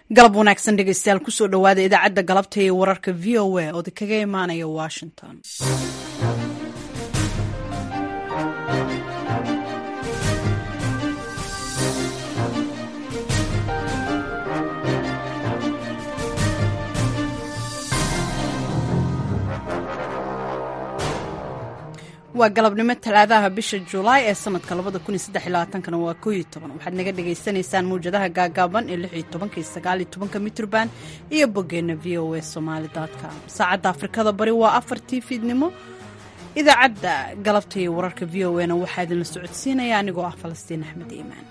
galab wanaagsan dhegeystayaal kusoo dhowaada idaacadda galabta ee wararka v o a oo kaga imaanaya washington waa galabnimo talaadaha bisha julaay ee sanadka kana waa waxaad naga dhagaysanaysaan mawjadaha gaagaaban ee mitrban iyo bogeena v o a somalycom saacadda afrikada bari waa afartii fiidnimo idaacadda galabta iyo wararka v o a na waxaa idinla socodsiinaya anigoo ah falastiin axmed iimaan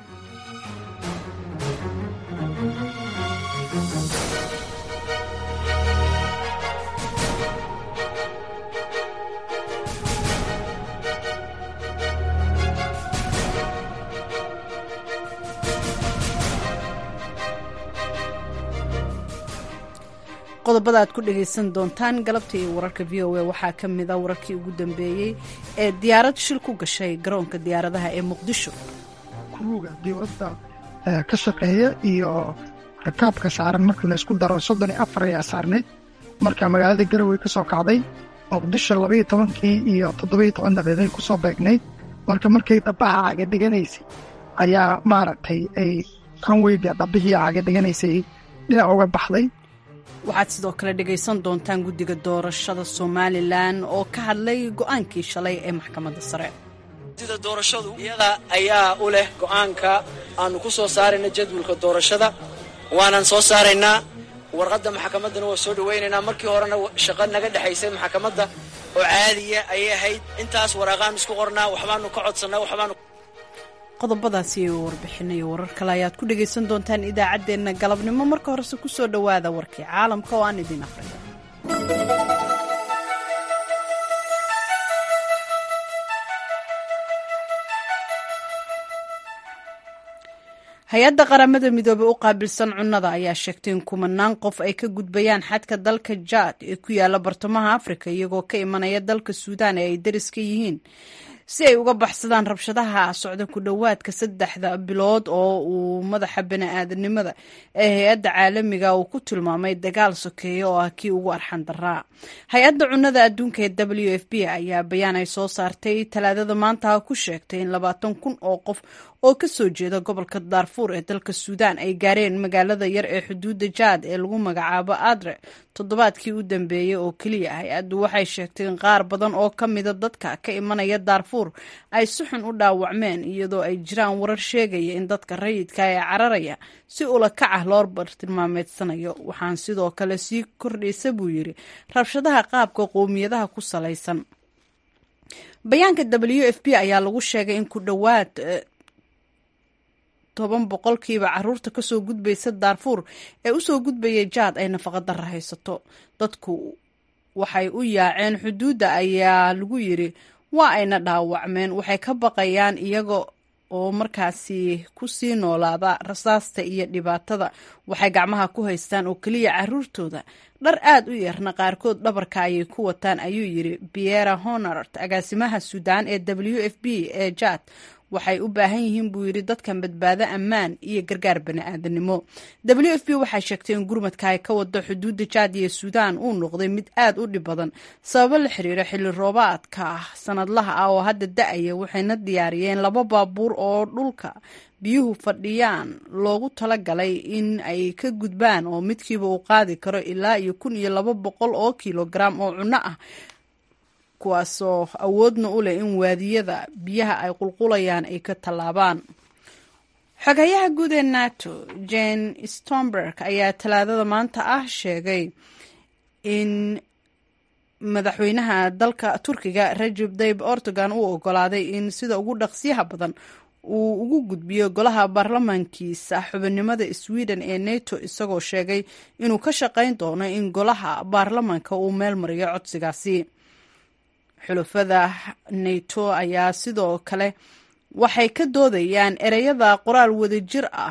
qodobada aad ku dhagaysan doontaan galabta iyo wararka v o a waxaa ka mid a wararkii ugu dambeeyey ee diyaarad shil ku gashay garoonka diyaaradaha ee muqdisho kuruga dowladda ka shaqeeya iyo rakaabka saaran markii la isku daro soddon iyo afar ayaa saarneyd marka magaalada garowe ka soo kacday muqdisho labaiyo tobankii iyo toddobiyo toban daqiiqay ku soo beegnayd marka markay dhabaha caga dhiganaysay ayaa maaragtay ay kanweyga dhabihii caga dhiganaysay dhinac uga baxday waxaad sidoo kale dhegaysan doontaan guddiga doorashada somalilan oo ka hadlay go'aankii shalay ee maxkamadda sare sida doorashadu iyada ayaa u leh go'aanka aanu ku soo saarayna jadwalka doorashada waanaan soo saaraynaa warqadda maxkamaddana waa soo dhowaynaynaa markii horena shaqo naga dhexaysay maxkamadda oo caadiya ayay ahayd intaas waraaqaanu isku qornaa waxbaanu ka codsannaa waxbaanu qodobadaasi iyo warbixinayo warar kale ayaad ku dhegaysan doontaan idaacaddeenna galabnimo marka horese ku soo dhowaada warkii caalamka oo aan idiin afriyo hay-adda qaramada midoobey u qaabilsan cunnada ayaa sheegtay in kumanaan qof ay ka gudbayaan xadka dalka jaad ee ku yaala bartamaha afrika iyagoo ka imanaya dalka suudaan ee ay dariska yihiin si ay uga baxsadaan rabshadaha socda ku dhowaadka saddexda bilood oo uu madaxa bani-aadanimada ee hay-adda caalamiga uu ku tilmaamay dagaal sokeeya oo ah kii ugu arxan daraa hay-adda cunnada adduunka ee w f b ayaa bayaan ay soo saartay talaadada maanta ku sheegtay in labaatan kun oo qof oo ka soo jeeda gobolka daarfuur ee dalka suudaan ay gaareen magaalada yar ee xuduudda jaad ee lagu magacaabo adre toddobaadkii u dambeeyey oo keliya hay-addu waxay sheegtay in qaar badan oo ka mida dadka ka imanaya daarfuur ay si xun u dhaawacmeen iyadoo ay jiraan warar sheegaya in dadka rayidka ee cararaya si ula kac ah loo bartilmaameedsanayo waxaan sidoo kale sii kordhaysa buu yidhi rabshadaha qaabka qowmiyadaha ku salaysan bayaanka w f b ayaa lagu sheegay in ku dhowaad toban boqolkiiba caruurta kasoo gudbaysa daarfuur ee usoo gudbaya jaad ay nafaqa darra haysato dadku waxay u yaaceen xuduudda ayaa lagu yiri waa ayna dhaawacmeen waxay ka baqayaan iyaga oo markaasi ku sii noolaada rasaasta iyo dhibaatada waxay gacmaha ku haystaan oo keliya caruurtooda dhar aad u yarna qaarkood dhabarka ayay ku wataan ayuu yiri biera honart agaasimaha suudaan ee w f b ee jaad waxay u baahan yihiin buu yidhi dadkan badbaado ammaan iyo gargaar bani-aadanimo w f b waxay sheegtay in gurmadka ay ka wado xuduudda jaad iyo suudaan uu noqday mid aad u dhib badan sababo la xiriira xilli roobaadka sanadlaha ah oo hadda da-aya waxayna diyaariyeen laba baabuur oo dhulka biyuhu fadhiyaan loogu talagalay in ay ka gudbaan oo midkiiba uu qaadi karo ilaa iyo kun iyo laba boqol oo kilogaram oo cunno ah kuwaasoo awoodna u leh in waadiyada biyaha ay qulqulayaan ay ka tallaabaan xogayaha guud ee nato jane stomberg ayaa talaadada maanta ah sheegay in madaxweynaha dalka turkiga rajeb tayib erdogan uu ogolaaday in sida ugu dhaqsiyaha badan uu ugu gudbiyo golaha baarlamaankiisa xubinimada sweden ee nato isagoo sheegay inuu ka shaqayn doono in golaha baarlamaanka uu meel mariyo codsigaasi xulafada nato ayaa sidoo kale waxay ka doodayaan ereyada qoraal wadajir ah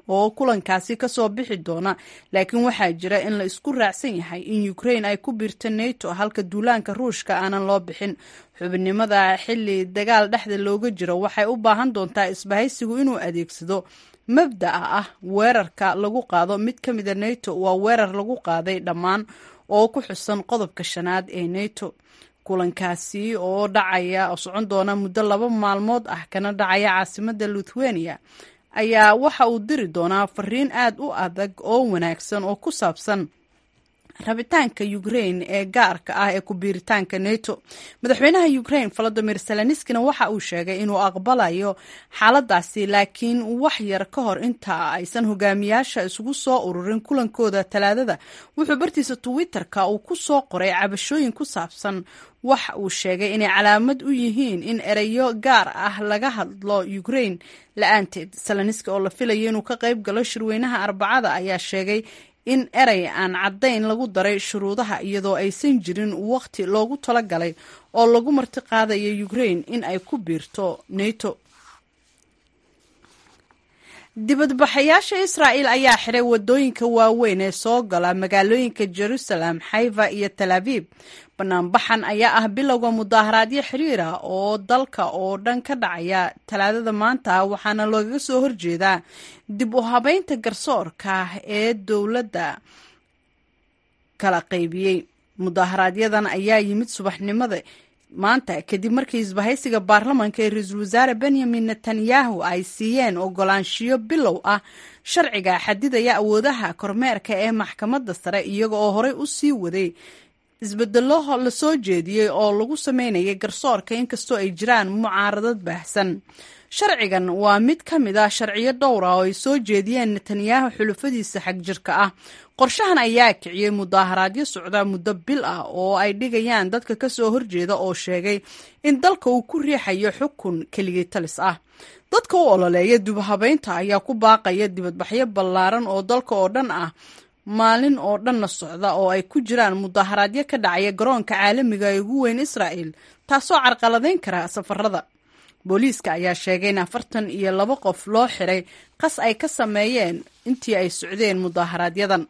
oo kulankaasi kasoo bixi doona laakiin waxaa jira in la isku raacsan yahay in ukraine ay ku biirto nato halka duulaanka ruushka aanan loo bixin xubinimada xili dagaal dhexda looga jiro waxay u baahan doontaa isbahaysigu inuu adeegsado mabda'a ah weerarka lagu qaado mid ka mida nato waa weerar lagu qaaday dhammaan oo ku xusan qodobka shanaad ee nato kulankaasi oo dhacaya oo socon doona muddo laba maalmood ah kana dhacaya caasimada lithuania ayaa waxa uu diri doonaa fariin aad u adag oo wanaagsan oo ku saabsan rabitaanka ukraine ee gaarka ah ee ku-biiritaanka nato madaxweynaha ukraine volodimir seleniskina waxa uu sheegay inuu aqbalayo xaaladaasi laakiin wax yar ka hor inta aysan hogaamiyaasha isugu soo ururin kulankooda talaadada wuxuu bartiisa twitter-ka uu ku soo qoray cabashooyin ku saabsan wax uu sheegay inay calaamad u yihiin in ereyo gaar ah laga hadlo ukraine la-aanteed seleniski oo la filayo inuu ka qayb galo shirweynaha arbacada ayaa sheegay in erey aan caddayn lagu daray shuruudaha iyadoo aysan jirin waqti loogu talagalay oo lagu marti qaadayo ukraine in ay ku biirto nato dibadbaxayaasha israa'el ayaa xiray wadooyinka waaweyn ee soo gala magaalooyinka jerusalem xaifa iyo tal abiib banaanbaxan ayaa ah bilowga mudaaharaadyo xiriir ah oo dalka oo dhan ka dhacaya talaadada maanta waxaana loogaga soo horjeedaa dib u habeynta garsoorka ee dowladda kala qaybiyey mudaaharaaadyadan ayaa yimid subaxnimada maanta kadib markii isbahaysiga baarlamanka ee ra-iisul wasaare benyamin netanyahu ay siiyeen ogolaanshiyo bilow ah sharciga xadidaya awoodaha kormeerka ee maxkamadda sare iyaga oo horey u sii waday isbedelo la soo jeediyey oo lagu sameynayay garsoorka inkastoo ay jiraan mucaaradad baahsan sharcigan waa mid ka mid ah sharciyo dhowra oo ay soo jeediyeen netanyahu xulufadiisa xagjirka ah qorshahan ayaa kiciyey mudaaharaadyo socda muddo bil ah oo ay dhigayaan dadka kasoo horjeeda oo sheegay in dalka uu ku riixayo xukun keligii talis ah dadka u ololeeya dibhabeynta ayaa ku baaqaya dibadbaxyo ballaaran oo dalka oo dhan ah maalin oo dhanna socda oo ay ku jiraan mudaaharaadyo ka dhacaya garoonka caalamiga ee ugu weyn israa'el taasoo carqaladeyn kara safarada booliiska ayaa sheegay in afartan iyo laba qof loo xiray qas ay ka sameeyeen intii ay socdeen mudaaharaaadyadan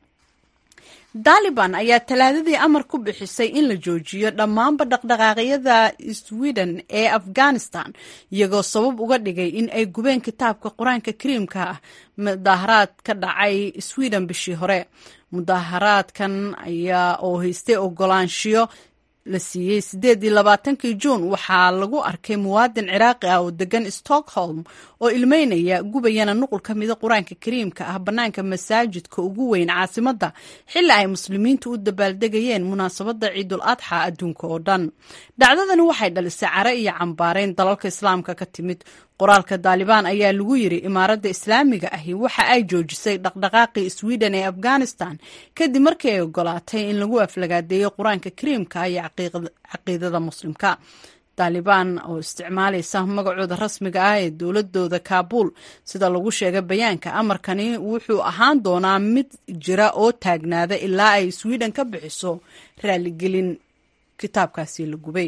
daliban ayaa talaadadii amar ku bixisay in la joojiyo dhammaanba dhaqdhaqaaqyada sweden ee afghanistan iyagoo sabab uga dhigay in ay gubeen kitaabka qur-aanka kariimka ah mudaaharaad ka dhacay sweden bishii hore mudaaharaadkan ayaa oo haystay ogolaanshiyo la siiyey sideed iyo labaatankii juun waxaa lagu arkay muwaadin ciraaqi ah oo degan stockholm oo ilmeynaya gubayana nuqul ka mida qur-aanka kariimka ah bannaanka masaajidka ugu weyn caasimadda xilli ay muslimiintu u dabaaldegayeen munaasabadda ciidul adxa adduunka oo dhan dhacdadani waxay dhalisay care iyo cambaareyn dalalka islaamka ka timid qoraalka daalibaan ayaa lagu yiri imaaradda islaamiga ahi waxa ay joojisay dhaqdhaqaaqii sweden ee afghanistan kadib markii ay ogolaatay in lagu aflagaadeeyo qur-aanka kariimka iyo caqiidada muslimka daalibaan oo isticmaalaysa magacooda rasmiga ah ee dowladooda kaabuul sida lagu sheegay bayaanka amarkani wuxuu ahaan doonaa mid jira oo taagnaada ilaa ay sweden ka bixiso raaligelin kitaabkaasi la gubay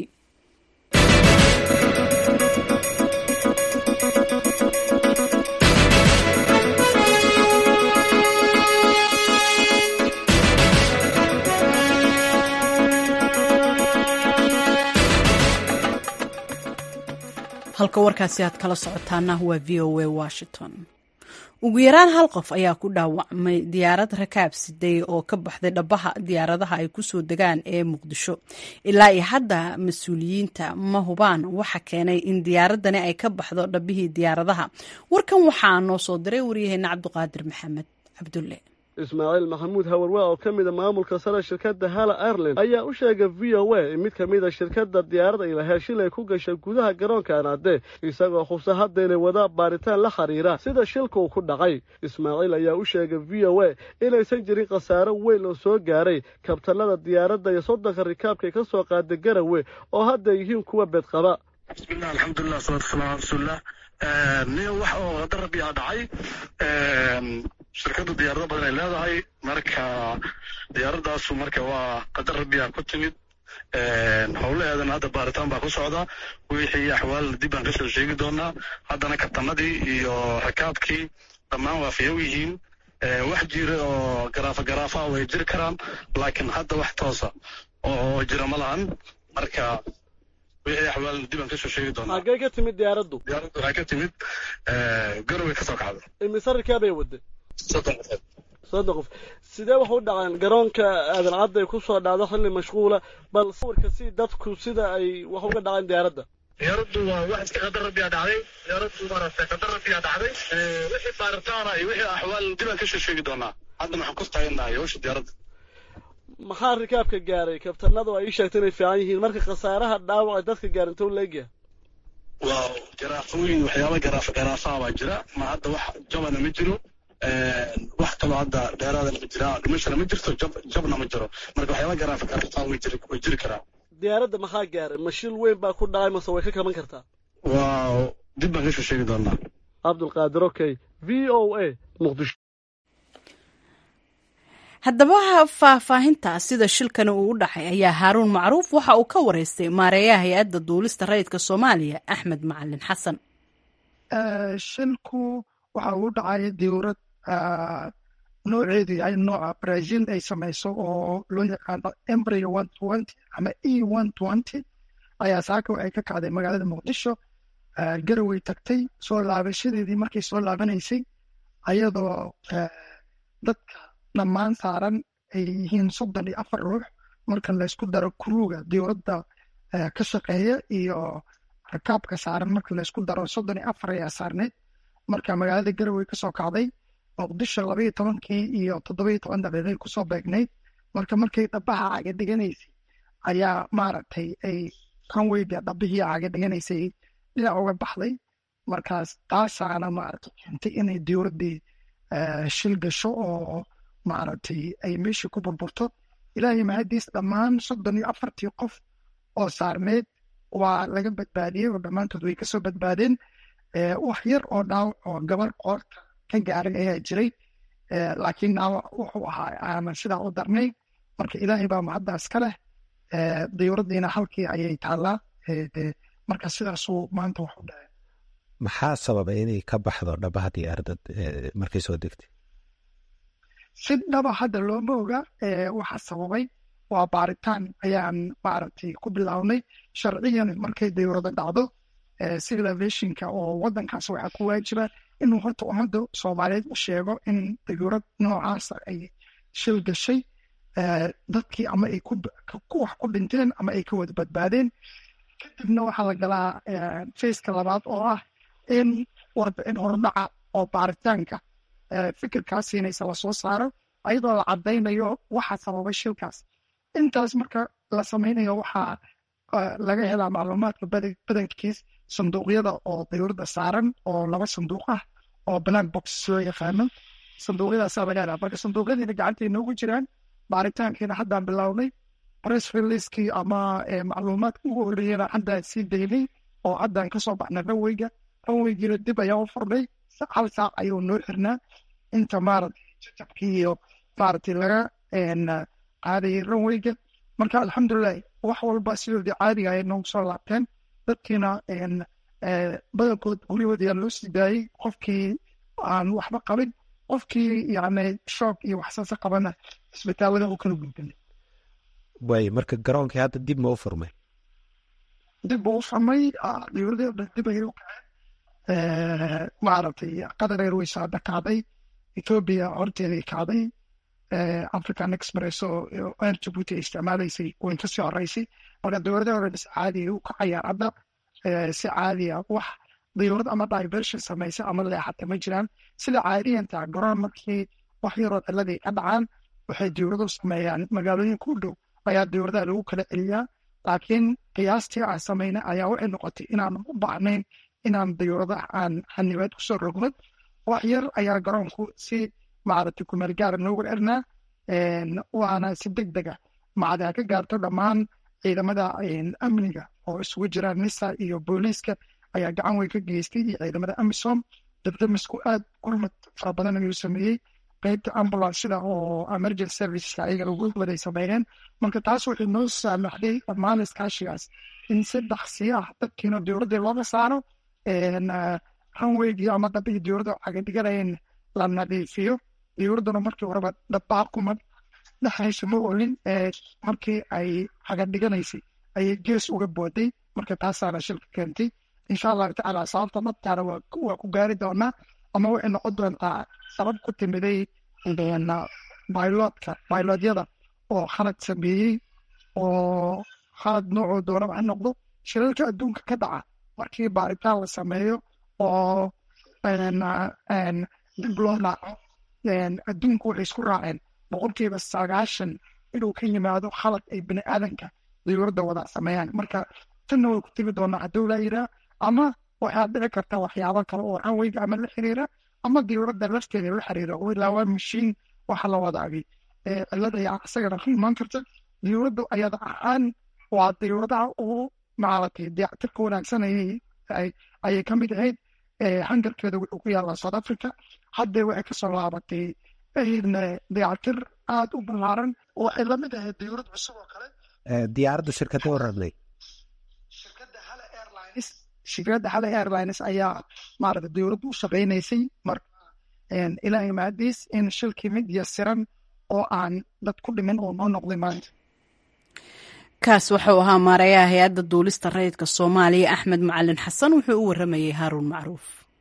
halka warkaasi aad kala socotaana waa v o a washington ugu yaraan hal qof ayaa ku dhaawacmay diyaarad rakaab siday oo ka baxday dhabaha diyaaradaha ay kusoo degaan ee muqdisho ilaa iyo hadda mas-uuliyiinta ma hubaan waxa keenay in diyaaradani ay ka baxdo dhabihii diyaaradaha warkan waxaa noo soo diray waryaheena cabduqaadir maxamed cabdulle ismaaciil maxamuud hawarwaa oo ka mida maamulka sare shirkadda hala ireland ayaa u sheegay v o a in mid ka mida shirkadda diyaarada ilaheer shilay ku gashay gudaha garoonka anaade isagoo hubsa hadda inay wadaa baaritaan la xiriira sida shilka uu ku dhacay ismaaciil ayaa u sheegay v o a inaysan jirin khasaaro weyn oo soo gaaray kabtanada diyaaradda iyo soddonka rikaabkay ka soo qaaday garawe oo hadda yihiin kuwa beedqaba bismillah alxamdulilah salatu wasalam ala rasuulilah nin wax oo qadar rabbi a dhacay shirkadda diyaarado badan ay leedahay marka diyaaradaasu marka waa qadar rabbi a ku timid howlaheedana hadda baaritaan baa ku socda wixii axwaal dib baan kasoo sheegi doonaa haddana kabtanadii iyo rakaabkii dhammaan waa fayow yihiin wax jira oo garaafa garaafa way jiri karaan laakiin hadda wax toosa oo jira ma lahan marka wixii axwaal dib aan kasoo sheegi doonaa xaggee ka timid diyaaraddu diyaaraddu waxay ka timid garowe ka soo kacday imise rikaab ay waday soddon qofood soddon qof sidee wax u dhaceen garoonka aadan cadda ay ku soo dhacdo xilli mashquula bal sawirka si dadku sida ay wax uga dhaceen diyaaradda diyaaraddu waa wax iska qadar rabbiyaa dhacday diyaaraddu maaragtay qadar rabbiyaa dhacday wixii baaritaana iyo wixii axwaal dib aan kasoo sheegi doonaa hadda maxaan ku taaganahay hawsha diyaaradda maxaa rikaabka gaaray kabtanadu ay ii sheegtay inay fiican yihiin marka khasaaraha dhaawac dadka gaarin tow leegyahay waa garaafooyin waxyaaba garaafa garaafaha baa jira ma hadda wax jabana ma jiro wax kaloo hadda dheeraadana ma jira dhimashana ma jirto jab jabna ma jiro marka waxyaaba garaafa garaafaha way jiri way jiri karaan diyaaradda maxaa gaaray ma shil weyn baa ku dhacay mase way ka kaban kartaa waa dib baan kasoo sheegi doonaa cabdulqaadir okay v o a muqdisho haddaba faahfaahinta sida shilkani uu u dhacay ayaa haaruun macruuf waxa uu ka wareystay maareeyaha hay-adda duulista rayidka soomaaliya axmed macalin xasan shilku waxa uu dhacay dowlad nooceedu yahay nooca brazil ay samayso oo loo yaqaano embryo one twenty ama e one twenty ayaa saaka ay ka kacday magaalada muqdisho garaway tagtay soo laabashadeedii markay soo laabanaysay ayadoo dadka dhammaan saaran ay yihiin soddon iyo afar ruux marka laysku daro kuruuga dowladda ka shaqeeya iyo rakaabka saaran marka laysku daro soddon iyo afar ayaa saarneyd marka magaalada garawey kasoo kacday muqdisho labaiyo tobankii iyo toddobiyo toban daqiiqay kusoo beegnayd marka markay dhabaha caga dhiganaysay ayaa maaragtay ay kanweyga dhabihii caga dhiganaysay dhinac uga baxday markaas taasaana maaragtay keentay inay dowladdii shil gasho oo maaragtay ay meeshii ku burburto ilaahay mahadiis dhammaan soddon iyo afartii qof oo saarneyd waa laga badbaadiyey oo dhammaantood way kasoo badbaadeen wax yar oo dhaawac oo gabar qoorta ka gaaray ayaa jiray laakiin dhaawac wuxuu ahaa aanan sidaa u darnay marka ilaahay baa mahaddaas ka leh diyuuraddiina halkii ayay taallaa marka sidaasuu maanta wax u dhahay maxaa sababay inay ka baxdo dhabaha diyaaradda markay soo degtay si dhaba hadda looma oga waxa sababay waa baaritaan ayaan maaragtay ku bilownay sharciyan markay diyuurada dhacdo civil aviationka oo wadankaas waxaa ku waajiba inuu horta ummadda soomaaliyeed u sheego in diyuurad noocaasa ay shil gashay dadkii ama ay ku wax ku dhinteen ama ay ka wada badbaadeen kadibna waxaa la galaa faceka labaad oo ah in warbixin hordhaca oo baaritaanka fikirkaas siinaysa lasoo saaro ayadoo la cadaynayo waxa sababay shilkaas intaas marka la samaynayo waxaa laga helaa macluumaadka badankiis sanduuqyada oo diyuurada saaran oo laba sanduuq ah oo black box loo yaqaano sanduuqyadaasaa laga helaa marka sanduuqyadiina gacantay noogu jiraan baaritaankiina haddaan bilownay press releasekii ama macluumaadka ugu horreeyana haddaan sii daynay oo haddaan kasoo baxnay ranweyga ranweygiina dib ayaa u furnay hal saac ayuu noo xirnaa inta maaragtay jajabkii iyo maaragtay laga qaadayay ranweyga marka alxamdulilahi wax walba sidoodii caadiga ay noogu soo laabteen dadkiina badankood guryahood ayaa loo sii daayey qofkii aan waxba qabin qofkii yani shoog iyo waxsaasa qabana isbitaalada u kala gudbinay waay marka garoonkii hadda dib ma u furmay dib buu u furmay diyuuradii o dhan dib ayay u kaceen maaragtay qatar airways hadda kacday ethoobia horteeday kacday african express oo air jabuuti ay isticmaalaysay way kasii horeysay marka diyuuradaha hore si caadiya u kacayaan hadda si caadiya wax diyuurad ama diversion samaysa ama leexata ma jiraan sida caadiyanta garoon markii wax yaroo ciladay ka dhacaan waxay diyuuradu sameeyaan magaalooyinka u dhow ayaa diyuuradaha lagu kala celiyaa laakiin qiyaastii aan samayna ayaa waxay noqotay inaan u baahnayn inaan diyuuradaha aan xanibaad kusoo rogno wax yar ayaa garoonku si maaragtay kumeel gaara noogu xirnaa waana si deg dega macdaa ka gaarto dhammaan ciidamada amniga oo isugu jiraan nisa iyo booliiska ayaa gacan weyn ka geystay iyo ciidamada amisom dabdamisku aad gurmad fara badan ayuu sameeyey qeybta ambulanceda oo emergency serviceska ayaga ugu waday sameeyeen marka taas waxay noo saamaxday dhammaan iskaashigaas in si dhaksi ah dadkiina diyuuradii looga saaro ranweygii ama dabihii diyuurada caga dhiganayeen la nadiifiyo diyuuradduna markii horeba dhabaaquma dhexaysa ma olin markii ay hagadhiganaysay ayay gees uga booday marka taasaana shilka keentay insha allahu tacaala sababta dhabtaana waa ku gaari doonaa ama waxay noqon doontaa sabab ku timiday bailoodka bailoodyada oo khalad sameeyey oo khalad noocoo doonaba ha noqdo shilalka adduunka ka dhaca markii baaritaan la sameeyo oo dib loo dhaaco adduunku waxay isku raaceen boqolkiiba sagaashan inuu ka yimaado khalad ay bini aadanka diyuuradda wada sameeyaan marka tanna way ku timi doonaa hadduu laa yiraa ama waxaa dhici karta waxyaabo kale oo ranweyga ama la xiriira ama diyuuradda lafteeda la xiriira oo ilaa waa mashiin waxa la wadaagay cilada ayaa isagana ka imaan karta diyuuradda ayada ahaan waa diyuuradaha ugu maaragtay dayactirka wanaagsan ayay ka mid ahayd hangarkeeda wuxuu ku yaallaa south africa haddee waxay kasoo laabatay dayactir aada u ballaaran oo waxay lamid ahayd diyuurad cusub oo kale diyaaraddu shirkadda wararnay shirkadda hale airlines shirkadda hale airlines ayaa maaragtay diyuuraddu u shaqaynaysay marka ilaa imaadiis in shilkii mid yasiran oo aan dad ku dhimin oo noo noqday maanta kaas wuxuu ahaa maarayaha hay-adda duulista rayidka soomaaliya axmed macalin xasan wuxuu u waramayey haaruun macruuf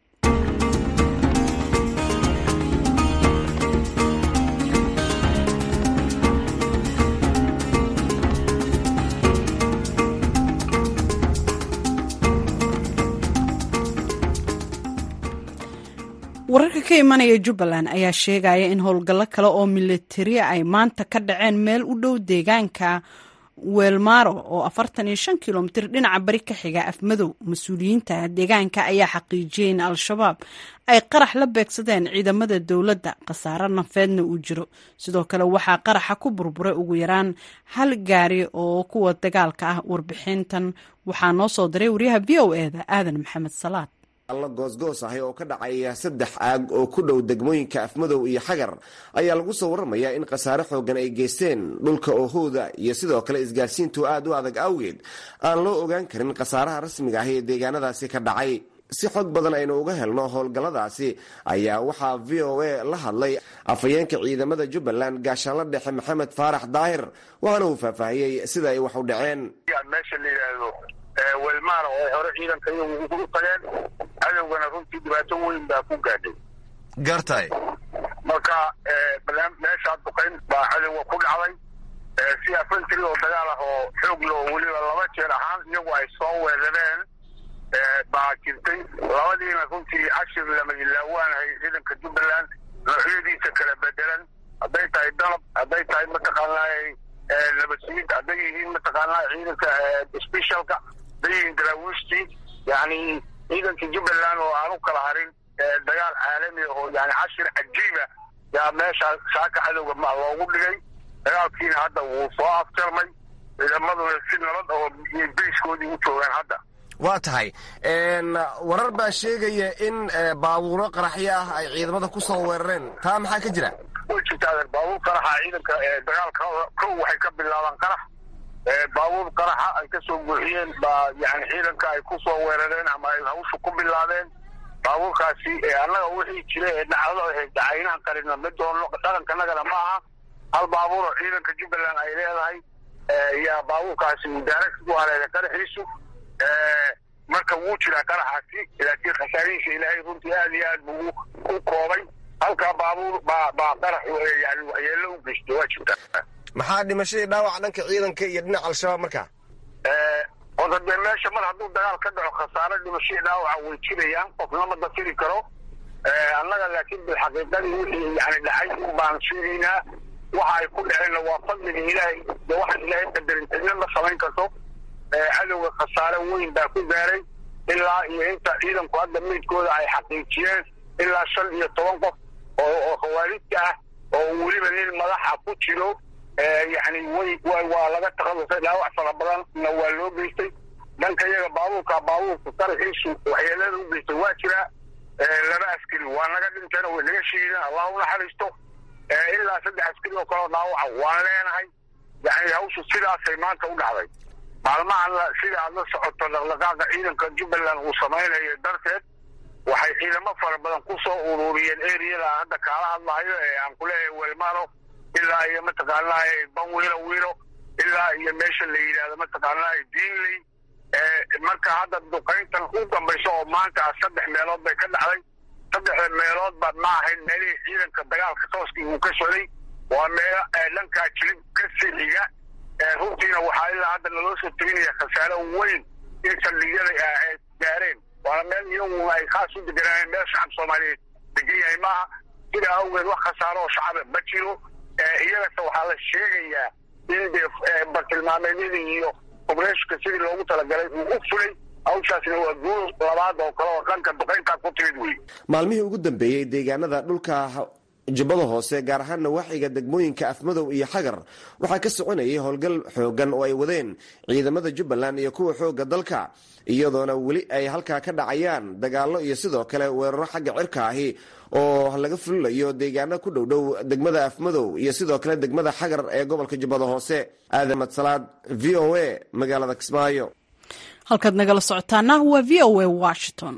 wararka ka imanaya jubbaland ayaa sheegaya in howlgallo kale oo militariya ay maanta ka dhaceen meel u dhow deegaanka weelmaaro oo afartan iyo shan kilomitir dhinaca bari ka xiga afmadow mas-uuliyiinta deegaanka ayaa xaqiijiyey in al-shabaab ay qarax la beegsadeen ciidamada dowladda khasaare nafeedna uu jiro sidoo kale waxaa qaraxa ku burburay ugu yaraan hal gaari oo kuwa dagaalka ah warbixintan waxaa noo soo diray waryaha v o e da aadan maxamed salaad alla goosgoos ahi oo ka dhacaya saddex aag oo ku dhow degmooyinka afmadow iyo xagar ayaa lagu soo waramayaa in khasaare xoogan ay geysteen dhulka oohooda iyo sidoo kale isgaarsiintu aad u adag awgeed aan loo ogaan karin khasaaraha rasmiga ahi ee deegaanadaasi ka dhacay si xog badan aynu uga helno howlgalladaasi ayaa waxaa v o a la hadlay afhayeenka ciidamada jubbaland gaashaanla dhexe maxamed faarax daahir waxaana uu faahfaahiyey sida ay wax u dhaceen welmaar oo hore ciidanka iyagu ugu tageen cadowgana runtii dhibaato weyn baa ku gaadhay gartay marka meeshaa duqayn baa cadowga ku dhacday si afantry oo dagaal ah oo xoog lo weliba laba jeer ahaan iyagu ay soo weerareen baa jirtay labadiina runtii cashir lama ilaawaanahay ciidanka jubbaland noocyadiisa kala bedelan hadday tahay dalab hadday tahay mataqaanaa nabadsiid hadday yihiin mataqaanaa ciidanka specialka dayihin daraawiishtii yani ciidankii jubbaland oo aan u kala harin dagaal caalami oo yani cashir cajiiba yaa meesha saaka cadowga ma loogu dhigay dagaalkiina hadda wuu soo afjarmay ciidamaduna si nabad oo bayskoodii u joogaan hadda waa tahay warar baa sheegaya in baabuuro qaraxyo ah ay ciidamada ku soo weerareen taa maxaa ka jira way jirtaa baabuur qaraxa ciidanka dagaalka kow waxay ka bilaabaan qarax baabuur qaraxa ay ka soo buuxiyeen baa yani ciidanka ay ku soo weerareen ama ay hawsha ku bilaabeen baabuurkaasi annaga wixii jira ee dhacdo dacaynaan qarina ma doono dhaqankanagana ma aha hal baabuur oo ciidanka jubbaland ay leedahay yaa baabuurkaasi mudaaragsi ku haleelay qaraxiisu marka wuu jiraa qaraxaasi laakiin khasaarihiisa ilaahay runtii aad iyo aad buu u koobay halkaa baabuur baa baa qarax yani waxyeello u geystay waa jirtaa maxaa dhimashadii dhaawac dhanka ciidanka iyo dhinaca al-shabaab markaa horta dee meesha mar hadduu dagaal ka dhaco khasaare dhimashadii dhaawaca way jirayaan qofna ma dafiri karo annaga laakiin bilxaqiiqadii wixii yani dhacay un baan sheegaynaa waxa ay ku dhaceenna waa fadliga ilaahay dee waxaan ilaahay qadarin cidna ma samayn karto cadowga khasaare weyn baa ku gaaray ilaa iyo inta ciidanku hadda meydkooda ay xaqiijiyeen ilaa shan iyo toban qof oo khawaarijta ah oo weliba nin madaxa ku jiro yani way waa laga takhalusay dhaawac fara badanna waa loo geystay dhanka iyaga baabuurka baabuurka qaraxiisu waxyeelada u geystay waa jiraa laba askari waa naga dhinteen way naga shiideen allah u naxariisto ilaa saddex askari oo kaleo dhaawaca waan leenahay yani hawshu sidaasay maanta u dhacday maalmahan sida aad la socoto dhaqdhaqaaqa ciidanka jubbaland uu samaynayo darteed waxay ciidamo fara badan ku soo ururiyeen eriyada hadda kaala hadlahayo ee aan kuleeyahay welmano ilaa iyo mataqaanaa banwiilo wiilo ilaa iyo meesha la yidhaahdo mataqaanaa diinley marka hadda duqayntan u dambayso oo maanta saddex meelood bay ka dhacday saddexda meeloodba ma ahayn meelihii ciidanka dagaalka tooskii uu ka socday waa meelo dhankaa jilib ka sixiga runtiina waxaa ilaa hadda naloo soo teginaya khasaaro weyn in saldhigyada ay gaareen waana meel iyagu ay khaas u deganaayen meel shacab soomaaliyeed degan yahay maaha sidaa awgeed wax khasaaro oo shacaba ma jiro iyagase waxaa la sheegayaa in de bartilmaameedyadii iyo obreeshka sidii loogu talagalay uu u fulay hawshaasna waa guul labaad oo kale oo dhanka duqayntaa ku timid wey maalmihii ugu dambeeyey deegaanada dhulka jubbada hoose gaar ahaan nawaaxiga degmooyinka afmadow iyo xagar waxaa ka soconayay howlgal xoogan oo ay wadeen ciidamada jubbaland iyo kuwa xooga dalka iyadoona weli ay halkaa ka dhacayaan dagaallo iyo sidoo kale weeraro xagga cirka ahi oo laga fulinayo deegaano ku dhowdhow degmada afmadow iyo sidoo kale degmada xagar ee gobolka jubbada hoose aadan madsalaad v o a magaalada kismaayo halkaad nagala socotaana waa v o a washington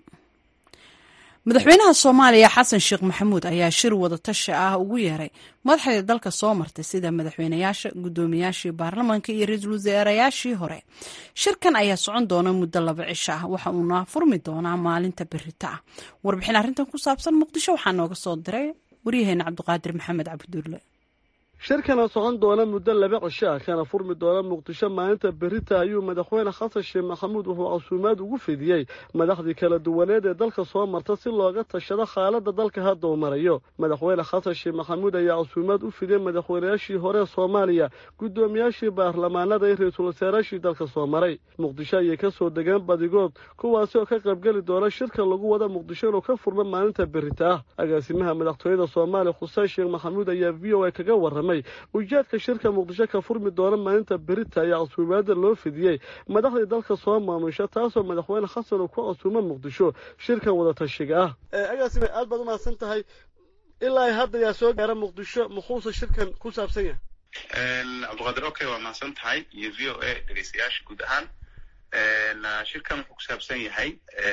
madaxweynaha soomaaliya xasan sheekh maxamuud ayaa shir wadatashi ah ugu yeeray madaxda dalka soo martay sida madaxweynayaasha guddoomiyaashii baarlamaanka iyo ra-iisul wasaarayaashii hore shirkan ayaa socon doona muddo laba cisho ah waxa uuna furmi doonaa maalinta berita ah warbixin arrintan ku saabsan muqdisho waxaa nooga soo diray waryaheena cabdiqaadir maxamed cabdulle shirkana socon doona muddo laba cisho ah kana furmi doona muqdisho maalinta berita ayuu madaxweyne xasan sheekh maxamuud wuxuu casuumaad ugu fidiyey madaxdii kala duwaneed ee dalka soo marta si looga tashado xaaladda dalka hadda uu marayo madaxweyne xasan sheekh maxamuud ayaa casuumaad u fidiyey madaxweynayaashii hore soomaaliya guddoomiyaashii baarlamaanada iyo ra-iisul wasaarayaashii dalka soo maray muqdisho ayay ka soo degeen badigood kuwaasi oo ka qaybgeli doona shirka lagu wada muqdisho inuu ka furmo maalinta berita ah agaasimaha madaxtooyada soomaaliya xuseen sheekh maxamuud ayaa v o a kaga warramay ujeedka shirka muqdisho ka furmi doona maalinta berita ayaa casuumaada loo fidiyey madaxdii dalka soo maamusha taasoo madaxweyne xasan uu ku casuumo muqdisho shirkan wadatashiga ah agaasime aad baad umahadsan tahay ilaa hadda yaa soo gaara muqdisho muxuuse shirkan ku saabsan yahay cabdiqaadir okay waa mahadsan tahay iyo v o a dhegeystayaasha guud ahaan shirkan wuxuu ku saabsan yahay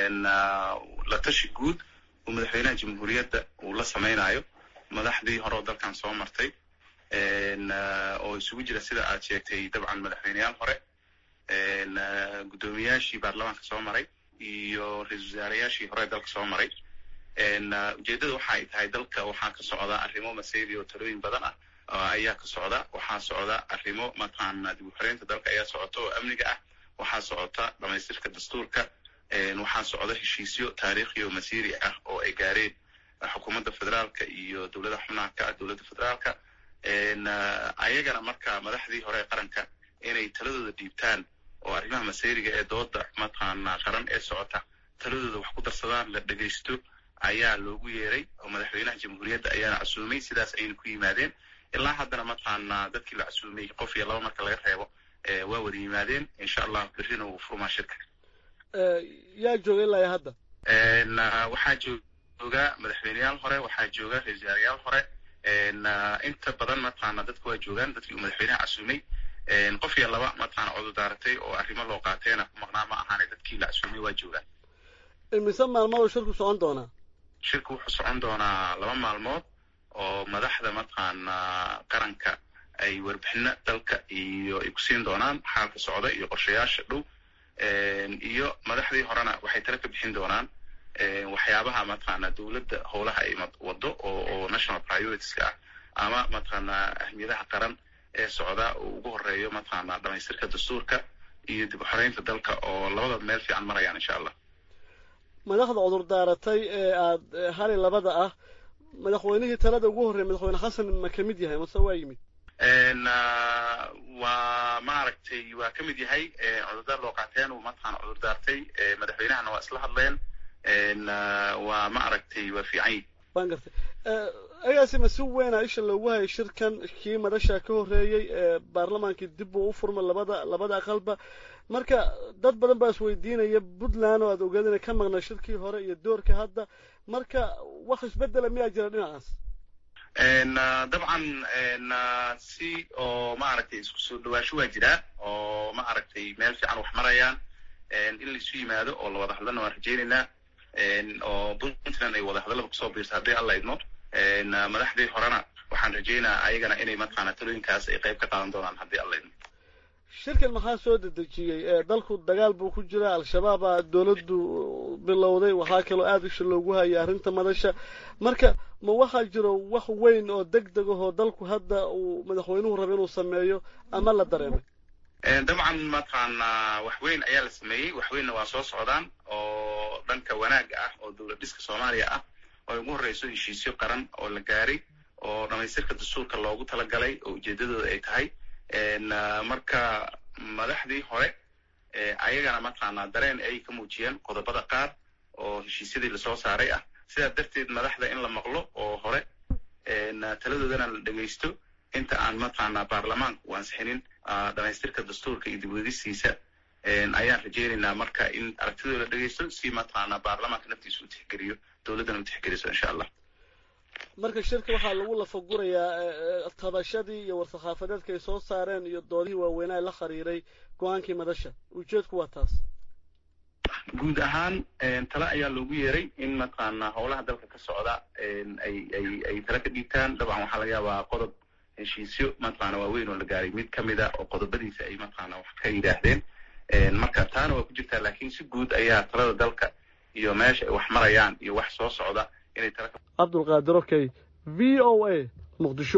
la tashi guud oo madaxweynaha jamhuuriyadda uu la samaynayo madaxdii hore oo dalkan soo martay oo isugu jira sida aad sheegtay dabcan madaxweyneyaal hore guddoomiyaashii baarlamaanka soo maray iyo ra-isul wasaarayaashii hore dalka soo maray ujeeddada waxa ay tahay dalka waxaa ka socda arrimo maseydi oo talooyin badan ah ayaa ka socda waxaa socda arrimo mataqaana dib u xoreynta dalka ayaa socota oo amniga ah waxaa socota dhamaystirka dastuurka waxaa socda heshiisyo taariikhi oo masiiri ah oo ay gaareen xukuumadda federaalka iyo dowlada xubnaha ka ah dowladda federaalka ayagana marka madaxdii hore ee qaranka inay taladooda dhiibtaan oo arrimaha maseyriga ee dooda mataqaana qaran ee socota taladooda wax ku darsadaan la dhegaysto ayaa loogu yeeray oo madaxweynaha jamhuuriyadda ayaana casuumay sidaas ayayna ku yimaadeen ilaa haddana mataqaana dadkii la casuumay qof iyo laba marka laga reebo waa wada yimaadeen insha allah berrina wuu furmaa shirka yaa jooga ilaa hadda waxaa jooga madaxweyneyaal hore waxaa jooga ra-isul wasaarayaal hore inta badan mataqaana dadka waa joogaan dadkii uu madaxweynaha casuumay qof iyo laba mataqaana cudurdaaratay oo arrimo loo qaateena ku maqnaa ma ahaane dadkii la casuumay waa joogaan imise maalmood shirku socon doonaa shirku wuxuu socon doonaa laba maalmood oo madaxda mataqaana qaranka ay warbixino dalka iyo ay ku siin doonaan xaalka socda iyo qorshayaasha dhow iyo madaxdii horena waxay tala ka bixin doonaan waxyaabaha mataqaana dowladda howlaha ay wado oo national prioritiska ah ama mataqaana ahmiyadaha qaran ee socda oo ugu horeeyo mataqaana dhamaystirka dastuurka iyo dib u xoreynta dalka oo labadaba meel fiican marayaan insha allah madaxda cudur daaratay ee aada hali labada ah madaxweynihii talada ugu horreeyay madaxweyne xasan ma ka mid yahay mase waa yimid waa maaragtay waa ka mid yahay cudurdaar loo qaateen uu mataqaana cudurdaartay madaxweynahana waa isla hadleen waa ma aragtay waa fiican waan gartay agaasima si weyna isha loogu hayay shirkan kii madasha ka horreeyey ee baarlamaankii dib uu u furma labada labada aqalba marka dad badan baa isweydiinaya puntland oo aad ogaad inay ka maqnaa shirkii hore iyo doorka hadda marka wax isbedela miyaa jira dhinacaas dabcan si oo maaragtay isku soo dhawaasho waa jiraa oo ma aragtay meel fiican wax marayaan in laisu yimaado oo lawada hadlana waan rajaynaynaa oo puntland ay wadahadallada kusoo biirta haddii alla idmo madaxdii horena waxaan rajeynaa ayagana inay mataqaana talooyinkaas ay qayb ka qaadan doonaan haddii alla idmo shirkan maxaa soo dedejiyey dalku dagaal buu ku jira al-shabaabaa dowladdu bilowday waxaa kaloo aada isha loogu hayay arrinta madasha marka ma waxaa jiro wax weyn oo deg deg ahoo dalku hadda uu madaxweynuhu raba inuu sameeyo ama la dareemay dabcan mataqaana wax weyn ayaa la sameeyey wax weynna waa soo socdaan oo dhanka wanaaga ah oo dowlad dhiska soomaaliya ah oo ugu horreyso heshiisyo qaran oo la gaaray oo dhamaystirka dastuurka loogu talagalay oo ujeedadooda ay tahay marka madaxdii hore ayagana mataqaanaa dareen ay ka muujiyeen qodobada qaar oo heshiisyadii lasoo saaray ah sidaa darteed madaxda in la maqlo oo hore taladoodana la dhegaysto inta aan mataqaanaa baarlamaanka u ansixinin dhamaystirka dastuurka iyo dibwedistiisa ayaan rajeynaynaa marka in aragtidooda la dhegaysto si mataqaanaa baarlamaanka naftiisa u tixgeliyo dowladdana u tixgeliso insha allah marka shirka waxaa lagu lafagurayaa tabashadii iyo war-saxaafadeedka ay soo saareen iyo doodihii waaweynaa la khariiray go-aankii madasha ujeedku waa taas guud ahaan tale ayaa loogu yeeray in mataqaanaa howlaha dalka ka socda ay ay ay tale ka dhiibtaan dabcan waxaa laga yaabaa qodob heshiisyo mataqaana waaweyn oo la gaaray mid kamid a oo qodobadiisa ay mataqaana wax ka yidhaahdeen marka taana waa ku jirtaa laakiin si guud ayaa talada dalka iyo meesha ay wax marayaan iyo wax soo socda inay tala cabdulqaadir okey v o a muqdisho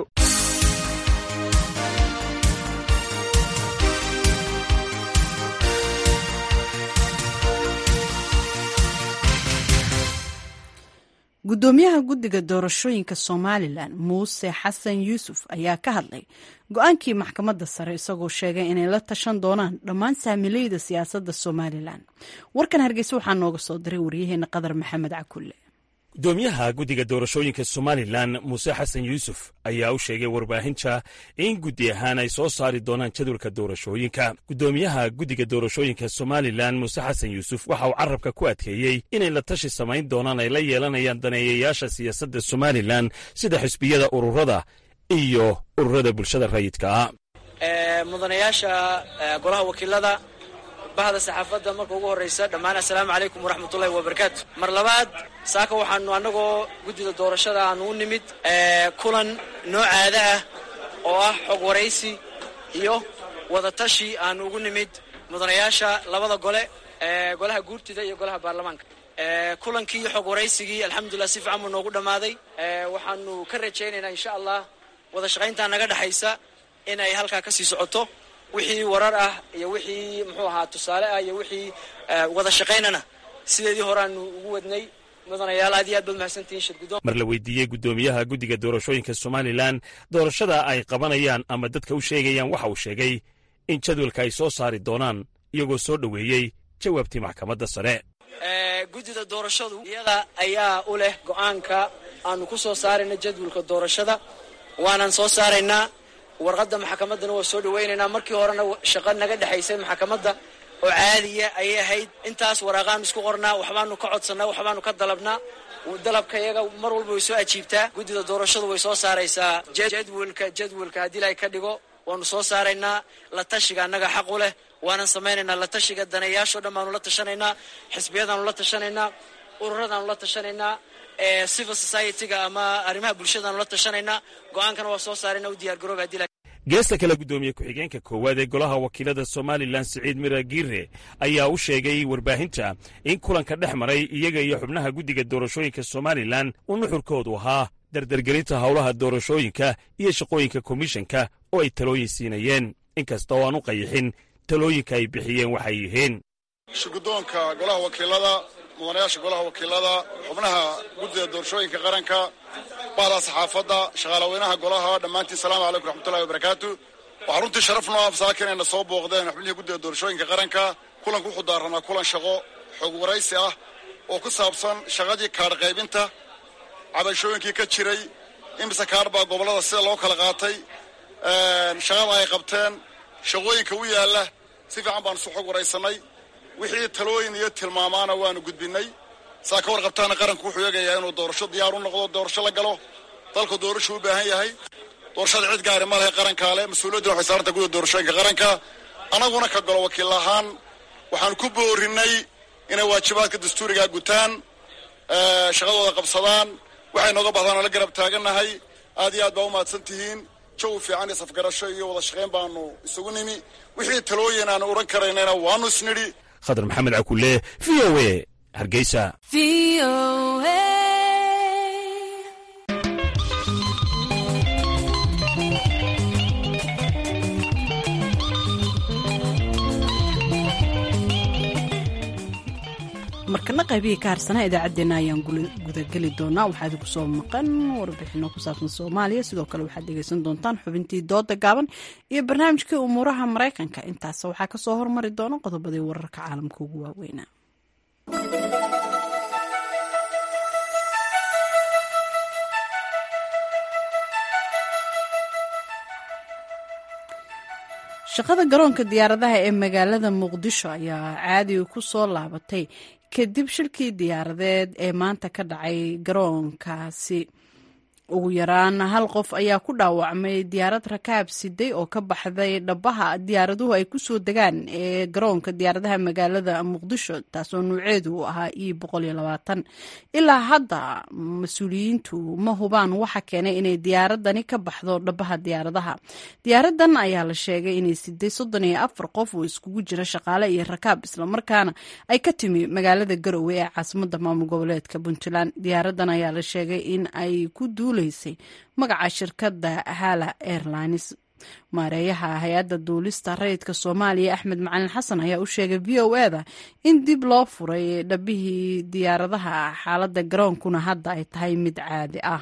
guddoomiyaha guddiga doorashooyinka somalilan muuse xasan yuusuf ayaa ka hadlay go-aankii maxkamadda sare isagoo sheegay inay la tashan doonaan dhammaan saamileyda siyaasadda somalilan warkan hargeysa waxaa nooga soo diray waryaheena qadar maxamed cakulle gudoomiyaha guddiga doorashooyinka somalilan muuse xasan yuusuf ayaa u sheegay warbaahinta in guddi ahaan ay soo saari doonaan jadwalka doorashooyinka guddoomiyaha guddiga doorashooyinka somalilan muuse xasan yuusuf waxa uu carabka ku adkeeyey inay la tashi samayn doonaan ay la yeelanayaan daneeyayaasha siyaasadda somalilan sida xisbiyada ururada iyo ururada bulshada rayidka ah mudanayaasha golaha wakiilada bahda saxaafadda marka ugu horraysa dhammaan assalaamu calaykum waraxmatullahi wabarakaatu mar labaad saaka waxaanu annagoo guddida doorashada aanu u nimid kulan noocaada ah oo ah xog waraysi iyo wadatashi aanu ugu nimid mudanayaasha labada gole golaha guurtida iyo golaha baarlamaanka kulankii iyo xog waraysigii alxamdulilah si fiican buu noogu dhammaaday waxaanu ka rajaynaynaa insha allah wada shaqayntaa naga dhexaysa in ay halkaa ka sii socoto wixii warar ah iyo wixii muxuu ahaa tusaale ah iyo wixii wada shaqaynana sideedii horeaanu ugu wadnay mudanayaal aad iyo aad baad mahadsantihiin shirguddoon mar la weydiiyey guddoomiyaha guddiga doorashooyinka somalilan doorashada ay qabanayaan ama dadka u sheegayaan waxa uu sheegay in jadwalka ay soo saari doonaan iyagoo soo dhoweeyey jawaabtii maxkamadda sare guddida doorashadu iyada ayaa u leh go-aanka aanu ku soo saarayna jadwalka doorashada waanaan soo saaraynaa warqadda maxkamaddana waa soo dhawaynaynaa markii horena shaqo naga dhexaysay maxkamadda oo caadiya ayay ahayd intaas waraaqaanu isku qornaa waxbaanu ka codsannaa waxbaanu ka dalabnaa dalabka iyaga mar walba way soo ajiibtaa guddida doorashadu way soo saaraysaa jadwalka jadwalka haddii ilaahay ka dhigo waanu soo saaraynaa la tashiga annaga xaq u leh waanan samaynaynaa la tashiga daneeyaashao dhan baanu la tashanaynaa xisbiyadaanu la tashanaynaa ururadaanu la tashanaynaa civil society-ga ama arrimaha bulshadaanu la tashanaynaa go-aankana waa soo saarayna u diyaar garooba hadii geesta kale guddoomiye ku-xigeenka koowaad ee golaha wakiilada somalilan siciid mira giire ayaa u sheegay warbaahinta in kulanka dhex maray iyaga iyo xubnaha guddiga doorashooyinka somalilan uu nuxurkoodu ahaa dardargelinta howlaha doorashooyinka iyo shaqooyinka komishanka oo ay talooyin siinayeen inkasta oo aan u qayixin talooyinka ay bixiyeen waxay yihiin shirguddoonka golaha wakiilada mudanayaasha golaha wakiilada xubnaha guddida doorashooyinka qaranka bahda saxaafadda shaqaalaweynaha golaha dhammaantiin salaamu calaykum raxmatullahi wabarakaatu waxaa runtii sharaf noo absaaka inayna soo booqdeen xubnihii guddida doorashooyinka qaranka kulanku wuxuu daaranaa kulan shaqo xog waraysi ah oo ku saabsan shaqadii kaadh qaybinta cabashooyinkii ka jiray imise kaadh baa gobollada sida loo kala qaatay shaqada ay qabteen shaqooyinka u yaalla si fiican baanu isu xog waraysanay wixii talooyin iyo tilmaamaana waanu gudbinay saa ka warqabtaana qaranku wuxuu eegayaa inuu doorasho diyaar u noqdo doorasho la galo dalku doorashuu u baahan yahay doorashada cid gaari ma lehe qarankaa le mas-uuliyadduna waxay saaranta guda doorashooyinka qaranka annaguna ka galo wakiil ahaan waxaanu ku boorinnay inay waajibaadka dastuurigaa gutaan shaqadooda qabsadaan waxay nooga bahdaan oo la garab taagannahay aad iyo aad baa umahadsan tihiin jawi fiican iyo safgarasho iyo wada shaqayn baanu isugu nimi wixii talooyin aanu odhan karaynana waanu isnidhi khadar maxamed cakule v o a hargeysa markana qaybihii ka harsanaa idaacaddeenna ayaan gudageli doonaa waxaa idinku soo maqan warbixino ku saabsan soomaaliya sidoo kale waxaad dhegeysan doontaan xubintii dooda gaaban iyo barnaamijkii umuuraha maraykanka intaas waxaa kasoo hormari doona qodobadii wararka caalamka ugu waaweynaa shaqada garoonka diyaaradaha ee magaalada muqdisho ayaa caadiga ku soo laabatay kadib shilkii diyaaradeed ee maanta ka dhacay garoonkaasi ugu yaraan hal qof ayaa ku dhaawacmay diyaarad rakaab siday oo ka baxday dhabaha diyaaraduhu ay kusoo degaan ee garoonka diyaaradaha magaalada muqdisho taasoo nuuceedu uu ahaa e ilaa hadda mas-uuliyiintu ma hubaan waxa keenay inay diyaaradani ka baxdo dhabaha diyaaradaha diyaaradan ayaa la sheegay inay siday soddon iyo afar qof oo iskugu jira shaqaale iyo rakaab islamarkaana ay ka timi magaalada garowe ee caasimada maamul goboleedka puntland diyaaradan ayaa la sheegay in ay ku duul magaca shirkadda hala airlines maareeyaha hay-adda duulista rayidka soomaaliya axmed macalin xasan ayaa u sheegay v o e da in dib loo furay dhabihii diyaaradaha xaaladda garoonkuna hadda ay tahay mid caadi ah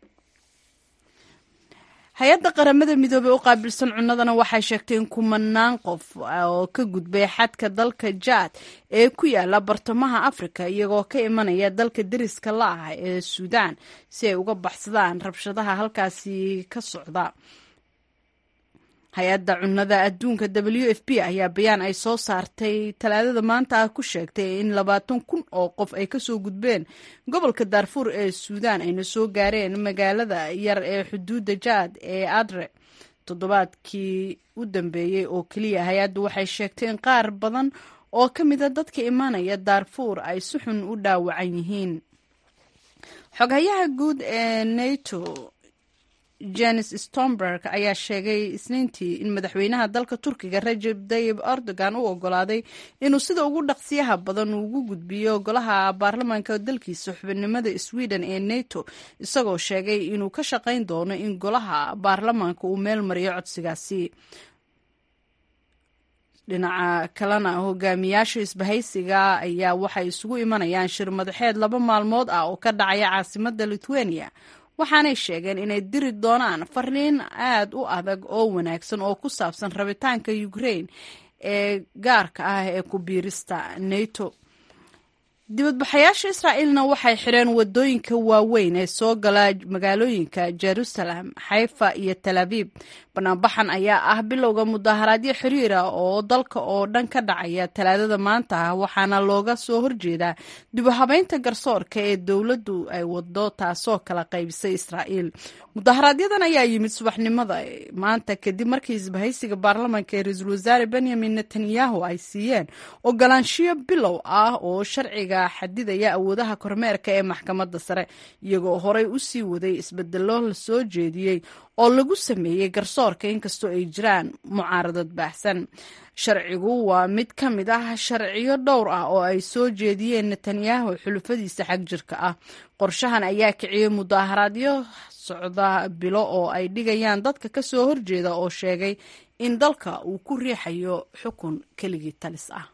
hay-adda qaramada midoobey u qaabilsan cunadana waxay sheegtay in kumanaan qof oo ka gudbay xadka dalka jaad ee ku yaala bartamaha afrika iyagoo ka imanaya dalka deriska la ah ee suudaan si ay uga baxsadaan rabshadaha halkaasi ka socda hay-adda cunada adduunka w f p ayaa bayaan ay soo saartay talaadada maanta ah ku sheegtay in labaatan kun oo qof ay kasoo gudbeen gobolka daarfuur ee suudaan ayna soo gaareen magaalada yar ee xuduudda jaad ee adre toddobaadkii u dambeeyey oo keliya hay-addu waxay sheegtay in qaar badan oo ka mida dadka imanaya daarfuur ay si xun u dhaawacan yihiin xoghayaha guud ee nato janes stomberg ayaa sheegay isniintii in madaxweynaha dalka turkiga rajeb tayib erdogan u ogolaaday inuu sida ugu dhaqsiyaha badan ugu gudbiyo golaha baarlamaanka dalkiisa xubinimada sweden ee nato isagoo sheegay inuu ka shaqayn doono in golaha baarlamaanka uu meel mariyo codsigaasi dhinaca kalena hogaamiyaasha isbahaysiga ayaa waxay isugu imanayaan shir madaxeed laba maalmood ah oo ka dhacaya caasimada lithuania waxaanay sheegeen inay diri doonaan fariin aad u adag oo wanaagsan oo ku saabsan rabitaanka ukraine ee gaarka ah ee ku biirista nato dibadbaxayaasha israa'iilna waxay xidheen wadooyinka waaweyn ee soo gala magaalooyinka jerusalem xayfa iyo tel abiib banaanbaxan ayaa ah bilowga mudaharaadyo xiriira oo dalka oo dhan ka dhacaya talaadada maanta ah waxaana looga soo horjeedaa dibuhabeynta garsoorka ee dowladdu ay wado taasoo kala qaybisay israa'iil mudaharaaadyadan ayaa yimid subaxnimada maanta kadib markii isbahaysiga baarlamaanka ee ra-iisul wasaare benyamin netanyahu ay siiyeen ogolaanshiyo bilow ah oo sharciga xadidaya awoodaha kormeerka ee maxkamadda sare iyagoo horey u sii waday isbedelo la soo jeediyey oo lagu sameeyey garsoorka inkastoo ay jiraan mucaaradad baahsan sharcigu waa mid ka mid ah sharciyo dhowr ah oo ay soo jeediyeen netanyahu xulufadiisa xag jirka ah qorshahan ayaa kiciyey mudaharaadyo socda bilo oo ay dhigayaan dadka ka soo horjeeda oo sheegay in dalka uu ku riixayo xukun keligii talis ah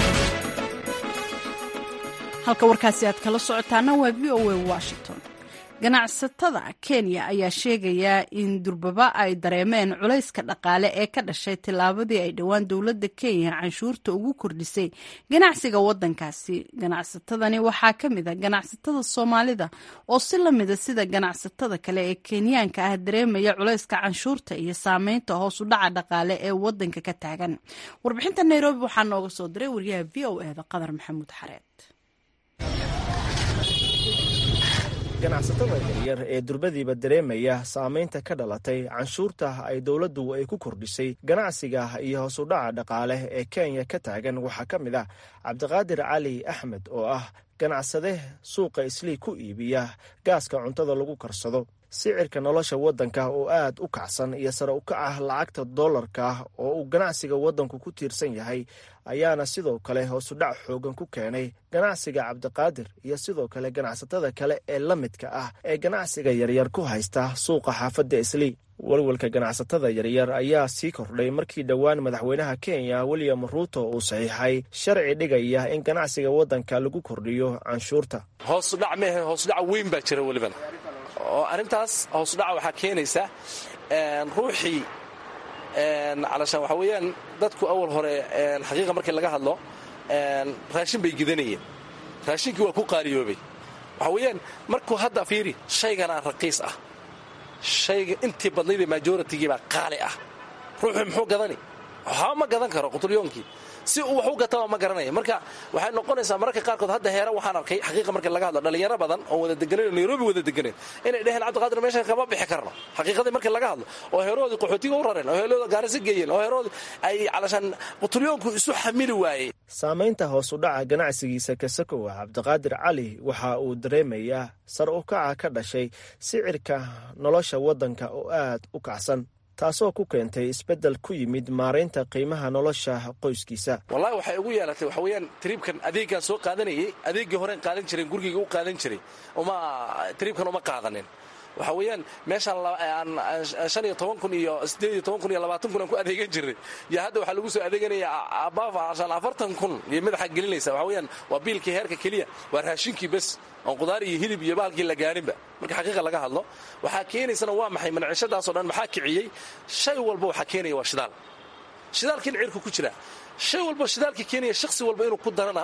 halka warkaasi aad kala socotaana waa v o a washington ganacsatada kenya ayaa sheegaya in durbaba ay dareemeen culayska dhaqaale ee ka dhashay tillaabadii ay dhowaan dowladda kenya canshuurta ugu kordhisay ganacsiga wadankaasi ganacsatadani waxaa ka mid a ganacsatada soomaalida oo si lamida sida ganacsatada kale ee kenyaanka ah dareemaya culayska canshuurta iyo saameynta hoos u dhaca dhaqaale ee wadanka ka taagan warbixinta nairobi waxaa nooga soo diray wariyaha v o eda qadar maxamuud xareed ganacsatada yaryar ee durbadiiba dareemaya saamaynta ka dhalatay canshuurta ay dowladdu ay ku kordhisay ganacsiga iyo hoos u dhaca dhaqaale ee kenya ka taagan waxaa ka mid ah cabdiqaadir cali axmed oo ah ganacsade suuqa islii ku iibiya gaaska cuntada lagu karsado sicirka nolosha waddanka oo aad u kacsan iyo sare u kaca lacagta dollarka oo uu ganacsiga waddanku ku tiirsan yahay ayaana sidoo kale hoosudhac xoogan ku keenay ganacsiga cabdiqaadir iyo sidoo kale ganacsatada kale ee la midka ah ee ganacsiga yaryar ku haysta suuqa xaafadda islii walwalka ganacsatada yaryar ayaa sii kordhay markii dhowaan madaxweynaha kenya william ruuto uu saxiixay sharci dhigaya in ganacsiga waddanka lagu kordhiyo canshuurta hoosudhac mehe hoosudhac weyn baa jira weliban oo arrintaas hoosudhaca waxaa keenaysa ruuxii calashaan waxaa weeyaan dadku awal hore xaqiiqa markii laga hadlo raashin bay gidanayeen raashinkii waa ku qaaliyoobay waxaa weeyaan markuu hadda fiiri shayganaa raqiis ah shayga intii badnaydee majoritigii baa qaali ah ruuxuu muxuu gadani waxba ma gadan karo qutulyoonkii si uu wax u gataba ma garanaya marka waxay noqonaysaa mararka qaarkood hadda heera waxaan arkay xaqiiqa marka laga hadlo dhalinyaro badan oo wada deganeyn oo nairobi wada deganeyn inay dheheen cabdiqaadir meeshan kama bixi karno xaqiiqadii markii laga hadlo oo heeroodii qaxootiga u rareen oo heerooda gaarisa geeyeen oo heeroodii ay calashaan qutulyoonku isu xamili waayey saamaynta hoos u dhaca ganacsigiisa kasakowa cabdiqaadir cali waxa uu dareemayaa sar u kaca ka dhashay sicirka nolosha waddanka oo aad u kacsan taasoo ku keentay isbeddel ku yimid maaraynta qiimaha nolosha qoyskiisa wallahi waxay ugu yeelatay waxa weeyaan tiriibkan adeeggaan soo qaadanayay adeeggii horeen qaadan jireen gurigayga u qaadan jiray uma tiriibkan uma qaadanin waxa weeyaan meeshaan shan iyo toban kun iyo siddeed iyo toban kun iyo labaatan kun aan ku adeegan jiray iyo hadda waxaa lagu soo adeeganaya abaafashaan afartan kun iyo madaxa gelinaysa waxa weeyaan waa biilkii heerka keliya waa raashinkii bes oon qudaar iyo hilib iyo baalkii la gaarinba marka xaqiiqa laga hadlo waxaa keenaysana waa maxay manacishadaasoo dhan maxaa kiciyey shay walba waxaa keenaya waa shidaal shidaalkiina cirku ku jira shay walba shidaalkii keenaya shakhsi walba inuu ku darana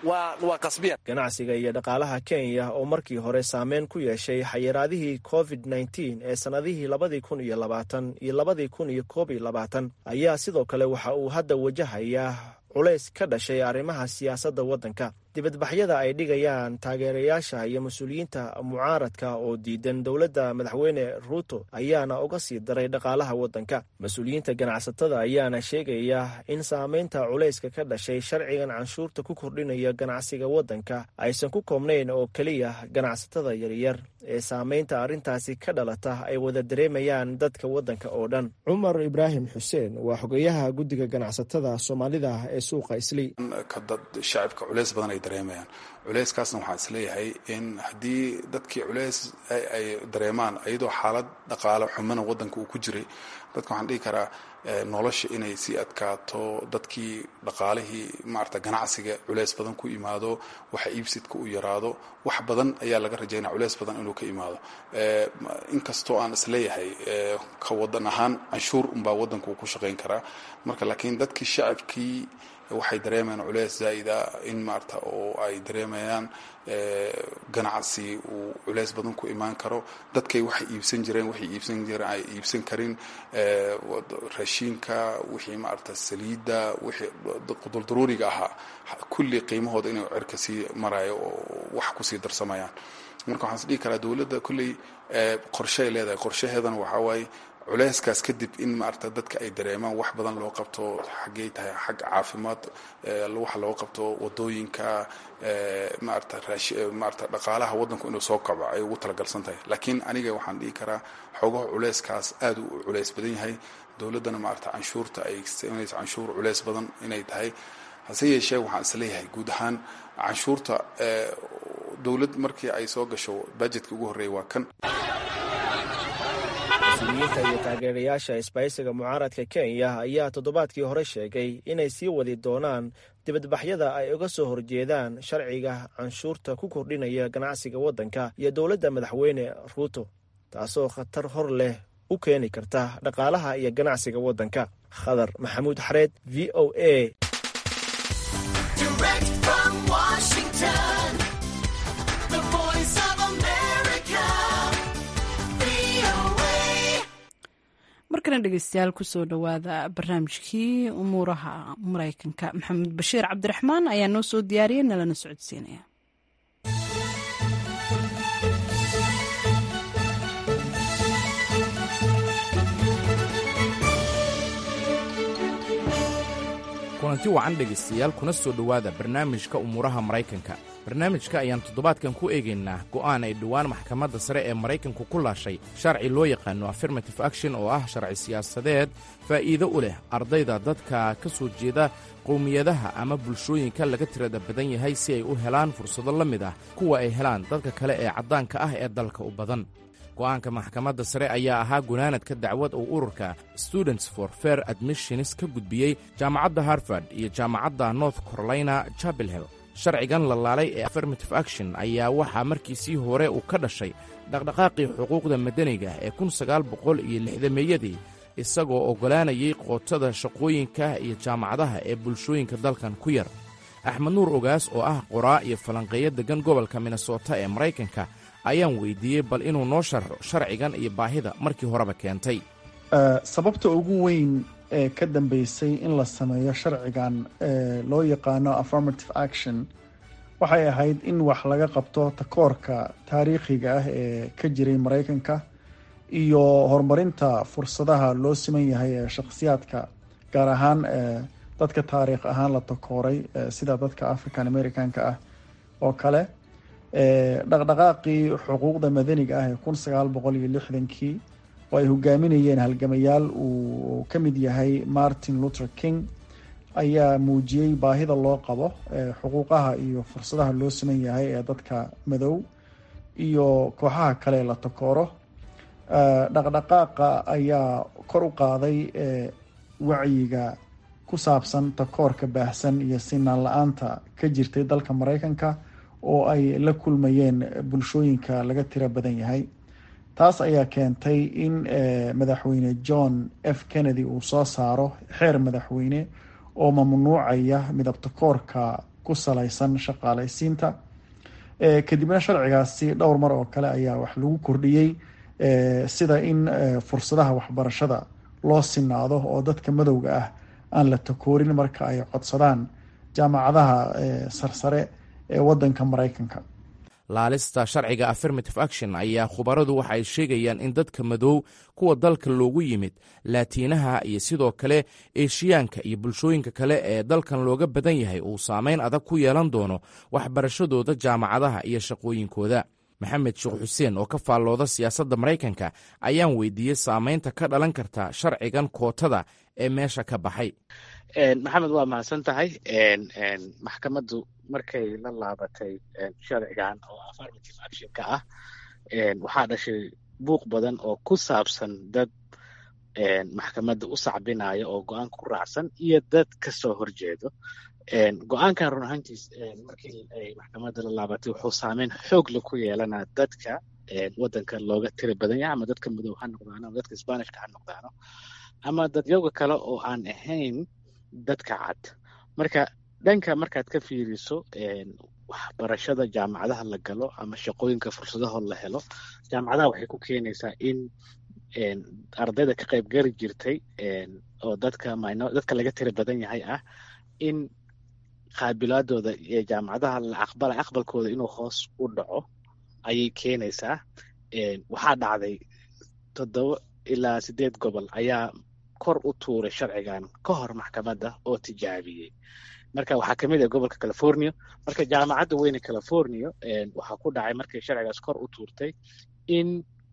waa qasbiyan ganacsiga iyo dhaqaalaha kenya oo markii hore saameyn ku yeeshay xayiraadihii covid nteen ee sannadihii labadii kun iyo labaatan iyo labadii kun iyo koob iyo labaatan ayaa sidoo kale waxa uu hadda wajahayaa culays ka dhashay arrimaha siyaasadda waddanka dibadbaxyada ay dhigayaan taageerayaasha iyo mas-uuliyiinta mucaaradka oo diidan dowladda madaxweyne ruuto ayaana uga sii daray dhaqaalaha waddanka mas-uuliyiinta ganacsatada ayaana sheegaya in saamaynta culayska ka dhashay sharcigan canshuurta ku kordhinaya ganacsiga waddanka aysan ku koobnayn oo keliya ganacsatada yaryar ee saamaynta arrintaasi ka dhalata ay wada dareemayaan dadka waddanka oo dhan cumar ibraahim xuseen waa xogeyaha guddiga ganacsatada soomaalida ee suuqa islii dareemayaan culeyskaasna waxaan isleeyahay in haddii dadkii culeys ay dareemaan iyadoo xaalad dhaqaale xumana waddanka uu ku jiray dadka waxaan dhihi karaa nolosha inay sii adkaato dadkii dhaqaalihii maarata ganacsiga culeys badan ku imaado waxa iibsidka u yaraado wax badan ayaa laga rajaynaya culeys badan inuu ka imaado inkastoo aan isleeyahay ka wadan ahaan canshuur unbaa waddanka uu ku shaqayn karaa marka laakiin dadkii shacabkii waxay dareemayaan culeys zaa'ida in maarata oo ay dareemayaan ganacsi uu culeys badan ku imaan karo dadkay waxay iibsan jireen waxay iibsan jireen ay iibsan karin raashiinka wixii maarata saliidda wixii quduldaruuriga ahaa kulli qiimahooda inay cirka sii marayo oo wax kusii darsamayaan marka waxaan is dhihi karaa dowladda kulley qorsheay leedahay qorshaheedana waxaa waaye culeyskaas kadib in maarata dadka ay dareemaan wax badan loo qabto xaggey tahay xag caafimaad waxa loo qabto wadooyinka maarata maarata dhaqaalaha waddanku inuu soo kaco ay ugu talagalsan tahay laakiin aniga waxaan dhihi karaa xoogaha culeyskaas aad u culeys badan yahay dowladdana maarata canshuurta ay sameynayso canshuur culeys badan inay tahay hase yeeshee waxaan isleeyahay guud ahaan canshuurta dowlad markii ay soo gasho budgetka ugu horreeya waa kan mas-uuliyiinta iyo taageerayaasha isbaysiga mucaaradka kenya ayaa toddobaadkii hore sheegay inay sii wadi doonaan dibadbaxyada ay uga soo horjeedaan sharciga canshuurta ku kordhinaya ganacsiga waddanka iyo dowladda madaxweyne ruuto taasoo khatar hor leh u keeni karta dhaqaalaha iyo ganacsiga waddanka khadar maxamuud xareed v o a markana dhegeystayaal kusoo dhowaada barnaamijkii umuuraha mareykanka maxamed bashiir cabdiraxmaan ayaa noo soo diyaariyay nalana socodsiinaya kulanti wacan dhegaystayaal kuna soo dhowaada barnaamijka umuuraha maraykanka barnaamijka ayaan toddobaadkan ku eegaynaa go'aan ay dhowaan maxkamadda sare ee maraykanku ku laashay sharci loo yaqaano affirmative action oo ah sharci siyaasadeed faa'iido u leh ardayda dadka ka soo jeeda qowmiyadaha ama bulshooyinka laga tirada badan yahay si ay u helaan fursado la mid ah kuwa ay helaan dadka kale ee caddaanka ah ee dalka u badan go'aanka maxkamadda sare ayaa ahaa gunaanadka dacwad uu ururka students for fair admissions ka gudbiyey jaamacadda harvard iyo jaamacadda north carolina chapel hill sharcigan la laalay ee affirmative action ayaa waxaa markiisii hore uu ka dhashay dhaqdhaqaaqii xuquuqda madaniga ee kun sagaal boqol iyo lixdameeyadii isagoo oggolaanayay qootada shaqooyinka iyo jaamacadaha ee bulshooyinka dalkan ku yar axmed nuur ogaas oo ah qoraa iyo falanqeeyo deggan gobolka minnesota ee maraykanka ayaan weydiiyey bal inuu noo sharxo sharcigan iyo baahida markii horeba keentay sababta ugu weyn ee ka dambeysay in la sameeyo sharcigan ee loo yaqaano affirmative action waxay ahayd in wax laga qabto takoorka taariikhiga ah ee ka jiray maraykanka iyo horumarinta fursadaha loo siman yahay ee shakhsiyaadka gaar ahaan dadka taariikh ahaan la takooray sida dadka african americanka ah oo kale dhaqdhaqaaqii xuquuqda madaniga ah ee kun sagaal boqol iyo lixdankii oo ay hogaaminayeen halgamayaal uu ka mid yahay martin luther king ayaa muujiyey baahida loo qabo xuquuqaha iyo fursadaha loo siman yahay ee dadka madow iyo kooxaha kale la takooro dhaqdhaqaaqa ayaa kor u qaaday wacyiga ku saabsan takoorka baahsan iyo sinaan la-aanta ka jirtay dalka maraykanka oo ay la kulmayeen bulshooyinka laga tiro badan yahay taas ayaa keentay in madaxweyne john f kennedy uu soo saaro xeer madaxweyne oo mamnuucaya midabtakoorka ku salaysan shaqaalaysiinta kadibna sharcigaasi dhowr mar oo kale ayaa wax lagu kordhiyey sida in fursadaha waxbarashada loo sinaado oo dadka madowga ah aan la takoorin marka ay codsadaan jaamacadaha sarsare ee wadanka maraykanka laalista sharciga affirmative action ayaa khubaradu waxa ay sheegayaan in dadka madow kuwa dalka loogu yimid laatiinaha iyo sidoo kale eeshiyaanka iyo bulshooyinka kale ee dalkan looga badan yahay uu saameyn adag ku yeelan doono waxbarashadooda jaamacadaha iyo shaqooyinkooda maxamed sheekh xuseen oo ka faallooda siyaasadda maraykanka ayaan weydiiyey saameynta ka dhalan karta sharcigan kootada ee meesha ka baxay maxamed waa mahadsan tahay maxkamaddu markay la laabatay sharcigan oo affirmative actionka ah waxaa dhashay buuq badan oo ku saabsan dad maxkamadda u sacbinaya oo go-aan ku raacsan iyo dad kasoo horjeedo go-aankan run ahaantiis markii ay maxkamadda la laabatay wuxuu saameyn xoog la ku yeelanaa dadka wadanka looga tira badan yahay ama dadka madow ha noqdaano ama dadka sbanishka ha noqdaano ama dadyoga kale oo aan ahayn dadka cad marka dhanka markaad ka fiiriso waxbarashada jaamacadaha la galo ama shaqooyinka fursadaho la helo jaamacadaha waxay ku keenaysaa in ardayda ka qayb gari jirtay oo dadka dadka laga tira badan yahay ah in qaabilaadooda ee jaamacadaha la aqbala aqbalkooda inuu hoos u dhaco ayay keenaysaa waxaa dhacday toddoba ilaa sideed gobol ayaa kor u tuuray sharcigan ka hor maxkamadda oo tijaabiyey marka waxaa kamid ah gobolka california marka jaamacadda weyne california waxaa ku dhacay markay sharcigaas kor u tuurtay in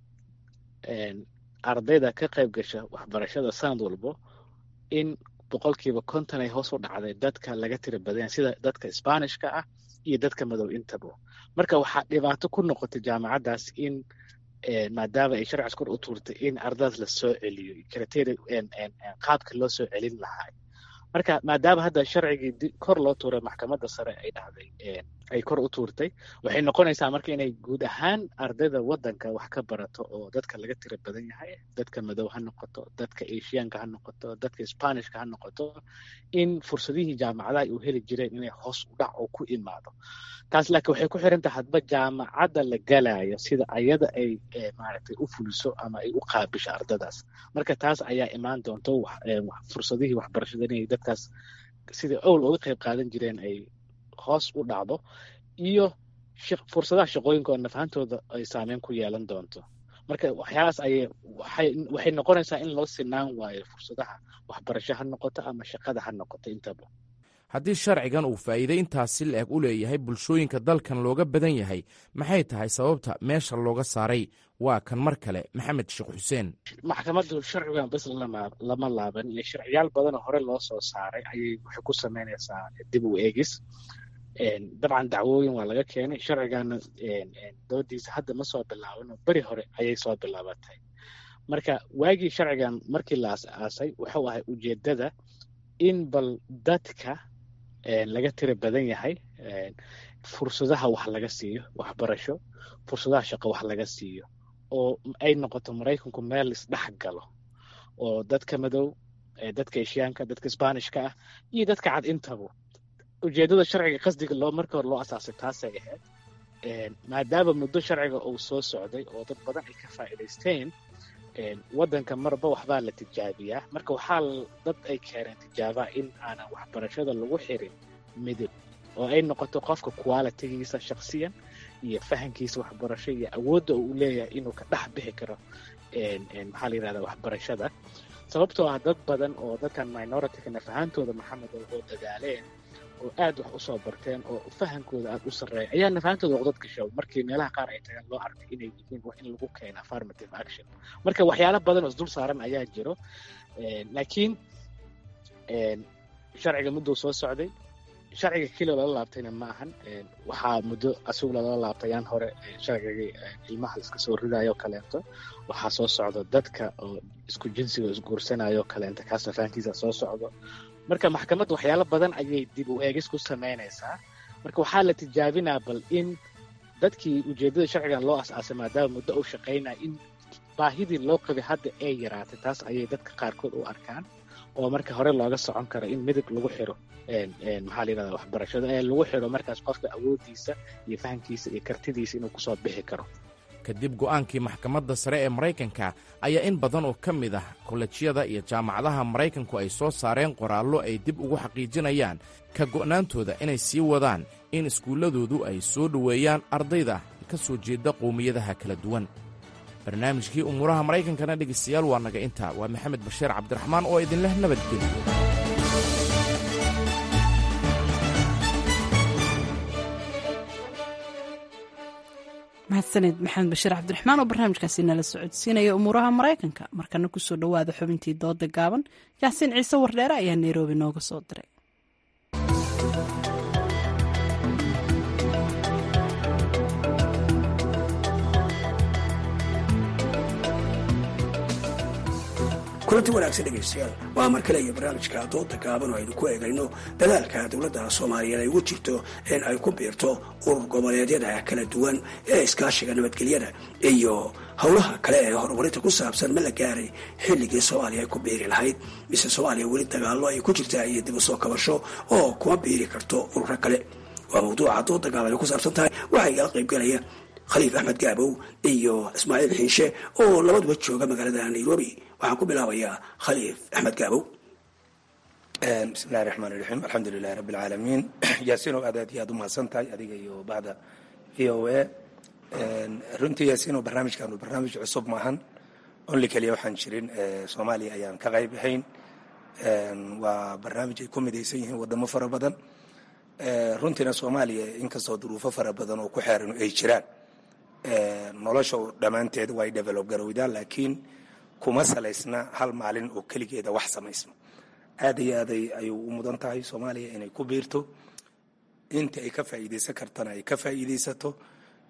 ardayda ka qayb gasha waxbarashada sanad walbo in boqolkiiba konton ay hoos u dhacday dadka laga tira badanya sida dadka sbanishka ah iyo dadka madow intaba marka waxaa dhibaato ku noqotay jaamacaddaas in maadaama ay sharcigaas kor u tuurtay in ardadaas la soo celiyo criteria qaabka loo soo celin lahaa marka maadaama hadda sharcigii kor loo tuuray maxkamadda sare ay dhahday ay kor u tuurtay waxay noqonaysaa marka inay guud ahaan ardayda waddanka wax ka barato oo dadka laga tira badan yahay dadka madow ha noqoto dadka asiyaanka ha noqoto dadka spanishka ha noqoto in fursadihii jaamacadaha u heli jireen inay hoos u dhac oo ku imaado taas laakiin waxay ku xiran tahay hadba jaamacadda la galayo sida ayada ay maaragtay u fuliso ama ay u qaabisho ardadaas marka taas ayaa imaan doonto fursadihii waxbarashada inay dadkaas sidai owl uga qayb qaadan jireen ay hoos u dhacdo iyo fursadaha shaqooyinka oo nafahantooda ay saameyn ku yeelan doonto marka waxyaalahaas ayay waxay noqonaysaa in loo sinaan waayo fursadaha waxbarasho ha noqoto ama shaqada ha noqoto intaba haddii sharcigan uu faa'iiday intaasi la-eg u leeyahay bulshooyinka dalkan looga badan yahay maxay tahay sababta meesha looga saaray waa kan mar kale maxamed sheekh xuseen maxkamaddu sharcigan bas lama laaban sharciyaal badanoo hore loo soo saaray ayay waxay ku samaynaysaa dib u eegis dabcan dacwooyin waa laga keenay sharcigana doodiisa hadda ma soo bilaabano beri hore ayay soo bilaabatay marka waagii sharcigan markii la as-aasay wuxuu ahay ujeedada in bal dadka laga tira badan yahay fursadaha wax laga siiyo waxbarasho fursadaha shaqo wax laga siiyo oo ay noqoto maraykanku meel isdhex galo oo dadka madow dadka eshiyaanka dadka sbanishka ah iyo dadka cad intaba ujeedada sharciga qasdiga loo marka hore loo asaasay taasay ahayd maadaama muddo sharciga uu soo socday oo dad badan ay ka faa'iidaysteen waddanka marba waxbaa la tijaabiyaa marka waxaa dad ay keeneen tijaabaa in aanan waxbarashada lagu xirin midab oo ay noqoto qofka qualitigiisa shaksiyan iyo fahankiisa waxbarasho iyo awoodda uu leeyahay inuu ka dhex bixi karo maxaa la yidhahdaa waxbarashada sababtoo ah dad badan oo dadkan minorityka nafahantooda maxamed oo dadaaleen oo aad wax usoo barteen oo fahankooda aad u sarreeya ayaa nafahantooda uqdad gasho markii meelaha qaar ay tagaan loo arkay inay yihiin wax in lagu keeno affirmative action marka waxyaalo badan oo isdul saaran ayaa jiro laakiin sharciga mudduu soo socday sharciga keliya lala laabtayna ma ahan waxaa muddo asigu lala laabtayaan hore sharcigii ilmaha iska soo ridayo kaleento waxaa soo socdo dadka oo isku jinsiga isguursanayo kaleento kaasna fahankiisa soo socdo marka maxkamadda waxyaalo badan ayay dib u eegis ku samaynaysaa marka waxaa la tijaabinaa bal in dadkii ujeedada sharcigan loo as-aasay maadaama muddo uu shaqaynaya in baahidii loo qabay hadda ay yaraatay taas ayay dadka qaarkood u arkaan oo marka hore looga socon karo in midab lagu xiro maxaa la yidhahda waxbarashada ee lagu xiro markaas qofka awooddiisa iyo fahamkiisa iyo kartidiisa inuu kusoo bixi karo kadib go'aankii maxkamadda sare ee maraykanka ayaa in badan oo ka mid ah kollejyada iyo jaamacadaha maraykanku ay soo saareen qoraallo ay dib ugu xaqiijinayaan ka go'naantooda inay sii wadaan in iskuulladoodu ay soo dhoweeyaan ardayda ka soo jeeda qowmiyadaha kala duwan barnaamijkii umuuraha maraykankana dhegaystayaal waa naga intaa waa maxamed bashiir cabdiraxmaan oo idinleh nabadgeliyo mahadsaned maxamed bashiir cabdiraxmaan oo barnaamijkaasi nala socodsiinaya umuuraha maraykanka markana kusoo dhowaada xubintii dooda gaaban yaasiin ciise wardheere ayaa nairobi nooga soo diray kulanti wanaagsan dhegaystayaal waa mar kale iyo barnaamijka dooda gaaban oo aynu ku eegayno dadaalka dowladda soomaaliyeed ay ugu jirto in ay ku biirto urur goboleedyada kala duwan ee iskaashiga nabadgelyada iyo howlaha kale ee horumarinta ku saabsan ma la gaaray xilligii soomaaliya ay ku biiri lahayd mise soomaaliya weli dagaallo ay ku jirtaa iyo dib u soo kabasho oo kuma biiri karto ururo kale waa mawduuca dooda gaaban ay ku saabsan tahay waxaa igala qaybgalaya khaliif axmed gaabow iyo ismaaciil xiinshe oo labaduba jooga magaalada nairobi waxaan ku bilaabayaa khaliif axmed gaabow bismillahi raxmaan iraxiim alxamdulilahi rabbi alcaalamiin yaasiinow aad aad iyo aad u mahadsan tahay adiga iyo bahda v o a runtii yaasiinow barnaamijkaanu barnaamij cusub maahan only keliya waxaan jirin soomaaliya ayaan ka qayb ahayn waa barnaamij ay ku midaysan yihiin wadamo fara badan runtiina soomaaliya inkastoo duruufo fara badan oo ku xeeran ay jiraan nolosha dhammaanteed way develop garowdaan laakiin kuma salaysna hal maalin oo keligeeda wax samaysmo aad iyo aaday ayuu u mudan tahay soomaaliya inay ku biirto inta ay ka faa'iidaysan kartana ay ka faa'iidaysato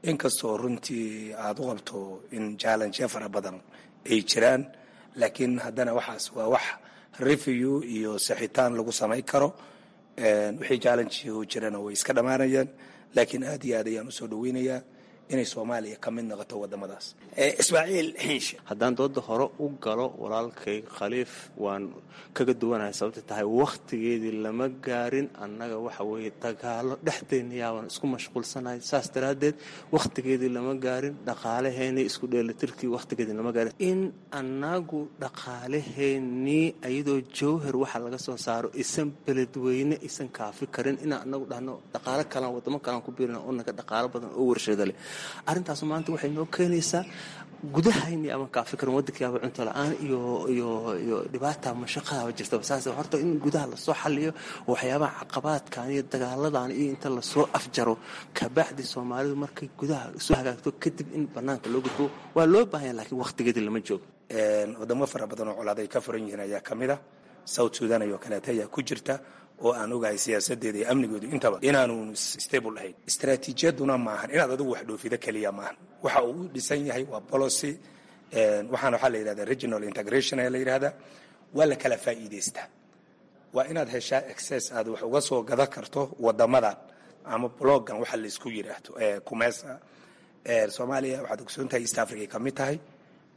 inkastoo runtii aada u qabto in jallenje fara badan ay jiraan laakiin haddana waxaas waa wax review iyo saxitaan lagu samayn karo wixii jallenji jirana way iska dhammaanayaan laakiin aad iyo aad ayaan usoo dhaweynayaa inay soomaaliya ka mid noqoto wadamadaas ismaaciil xiinshe haddaan dooda hore u galo walaalkay khaliif waan kaga duwanahay sababta tahay wakhtigeedii lama gaarin annaga waxa weeye dagaalo dhexdeenna yaabaan isku mashquulsanahay saas daraaddeed wakhtigeedii lama gaarin dhaqaalaheennii isku dheelitirkii wakhtigeedii lama gaarin in annagu dhaqaalaheennii iyadoo jawhar waxa laga soo saaro isan beledweyne isan kaafi karin inaan anagu dhahno dhaqaalo kalan wadamo kalan ku biirina oo naga dhaqaalo badan oo warshada leh arrintaas maanta waxay noo keenaysaa gudahayni ama kaafi karin waddankiiaba cunto la-aan iyo iyo iyo dhibaata mashaqadaaba jirtaba saas horta in gudaha lasoo xaliyo waxyaabaha caqabaadkan iyo dagaaladan iyo inta lasoo afjaro kabacdi soomaalidu markay gudaha isu hagaagto kadib in banaanka loo gudbo waa loo baahanya laakiin wakhtigeedii lama joogo wadamo fara badan oo colaad ay ka furan yihiin ayaa ka mid a south sudan iyo kaleeta ayaa ku jirta oo aan ogahay siyaasadeeda iyo amnigoodu intaba inaanu stable ahayn istaraatiijiyaduna maahan inaad adigu wax dhoofido keliya maahan waxa uu u dhisan yahay waa policy waxaana waxaa la yidhahda regional integration ayaa la yidhahdaa waa la kala faa'iidaystaa waa inaad heshaa access aad wax uga soo gadan karto wadamadan ama blogan waxa laysku yidhaahdo kumesa soomaaliya waxaad ogsoon tahay east africa ay ka mid tahay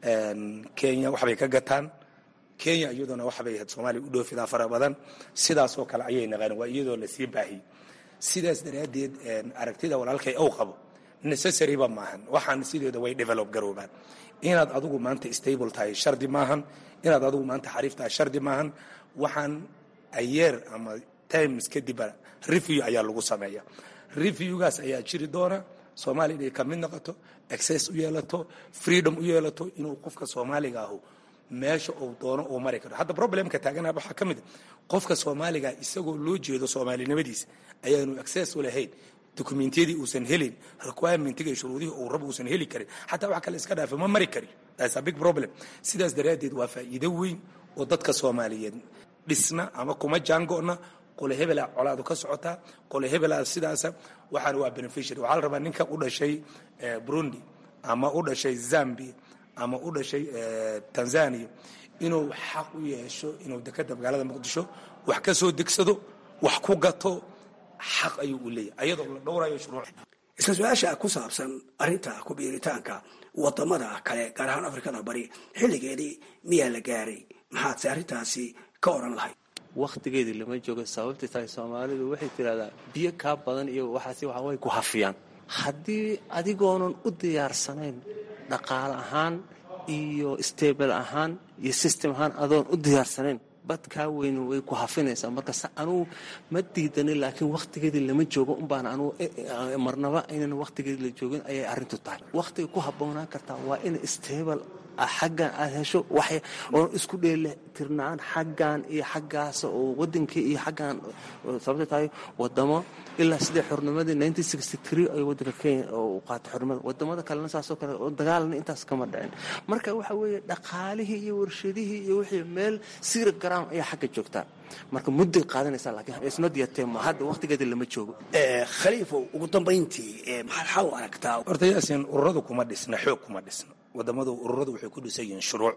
kenya waxbay ka gataan kenya iyaduna waxbay ahayd soomaaliya u dhoofidaa fara badan sidaasoo kale ayay naqaan waa iyadoo lasii baahiyey sidaas daraaddeed aragtida walaalkay ow qabo necessaryba maahan waxaan sideeda way develop garoobaan inaad adigu maanta stable tahay shardi maahan inaad adigu maanta xariif tahay shardi maahan waxaan ayeer ama times kadibba review ayaa lagu sameeya reviewgaas ayaa jiri doona soomaaliya inay ka mid noqoto access u yeelato freedom u yeelato inuu qofka soomaaliga ahu meesha uu doono uu mari karo hadda problemka taagana waxaa ka mid a qofka soomaaliga isagoo loo jeedo soomaalinimadiisa ayaanu access u lahayn dokumentiyadii uusan helin requirementiga iyo shuruudihii uu rabo uusan heli karin xataa wax kale iska dhaafa ma mari kari that's a big problem sidaas daraaddeed waa faa'iido weyn oo dadka soomaaliyeed dhisna ama kuma jaango'na qole hebela colaadu ka socotaa qole hebela sidaasa waxaana waa beneficiary waxaa la rabaa ninka u dhashay burundi ama u dhashay zambia ama u dhashay tanzania inuu xaq u yeesho inuu dekeda magaalada muqdisho wax ka soo degsado wax ku gato xaq ayuu u leeyahay ayadoo la dhowrayo shuruuc isla su-aasha ku saabsan arrinta ku biiritaanka wadamada kale gaar ahaan afrikada bari xilligeedii miyaa la gaaray maxaadse arrintaasi ka odhan lahayd wakhtigeedii lama joogo sababta tahay soomaalidu waxay tidhahdaa biyo kaa badan iyo waxaas waxa way ku hafiyaan haddii adigoonan u diyaarsanayn dhaqaale ahaan iyo stable ahaan iyo system ahaan adoon u diyaarsanayn bad kaa weyn way ku hafinaysaa marka anugu ma diidanin laakiin wakhtigeedii lama joogo unbaan anugu marnaba aynan wakhtigeedii la joogin ayay arrintu tahay wakhtiga ku habboonaan kartaa waa in stable xaggan aad hesho wax oo isku dheeli tirnaan xaggan iyo xaggaas oo wadankii iyo xaggan sababta tahay wadamo ilaa sidii xornimadii nineteen sixty three ay wadanka kenya u qaatay xornimada wadamada kalena saasoo kale oo dagaalna intaas kama dhicin marka waxa weeye dhaqaalihii iyo warshadihii iyo wixii meel siira garaam ayaa xagga joogtaa marka mudday qaadanaysaa laakiin isnot yatema hadda wakhtigeedii lama joogo khaliifow ugu dambayntii maxaad xal u aragtaa horta yaasin ururadu kuma dhisna xoog kuma dhisna wadamadu ururadu waxay ku dhisan yihiin shuruuc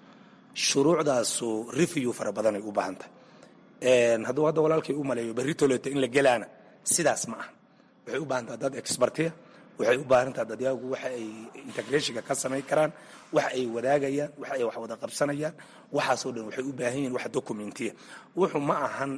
shuruucdaasu review fara badanay u baahan tahay hadduu hadda walaalkay u maleeyo berri toleto in la gelaana sidaas ma aha waxay u baahan taha dad expertiya waxay u baahan taha dadyagu waxa ay integrationka ka samayn karaan wax ay wadaagayaan wax ay wax wada qabsanayaan waxaasoo dhan waxay u baahan yihiin wax documentiya wuxuu ma ahan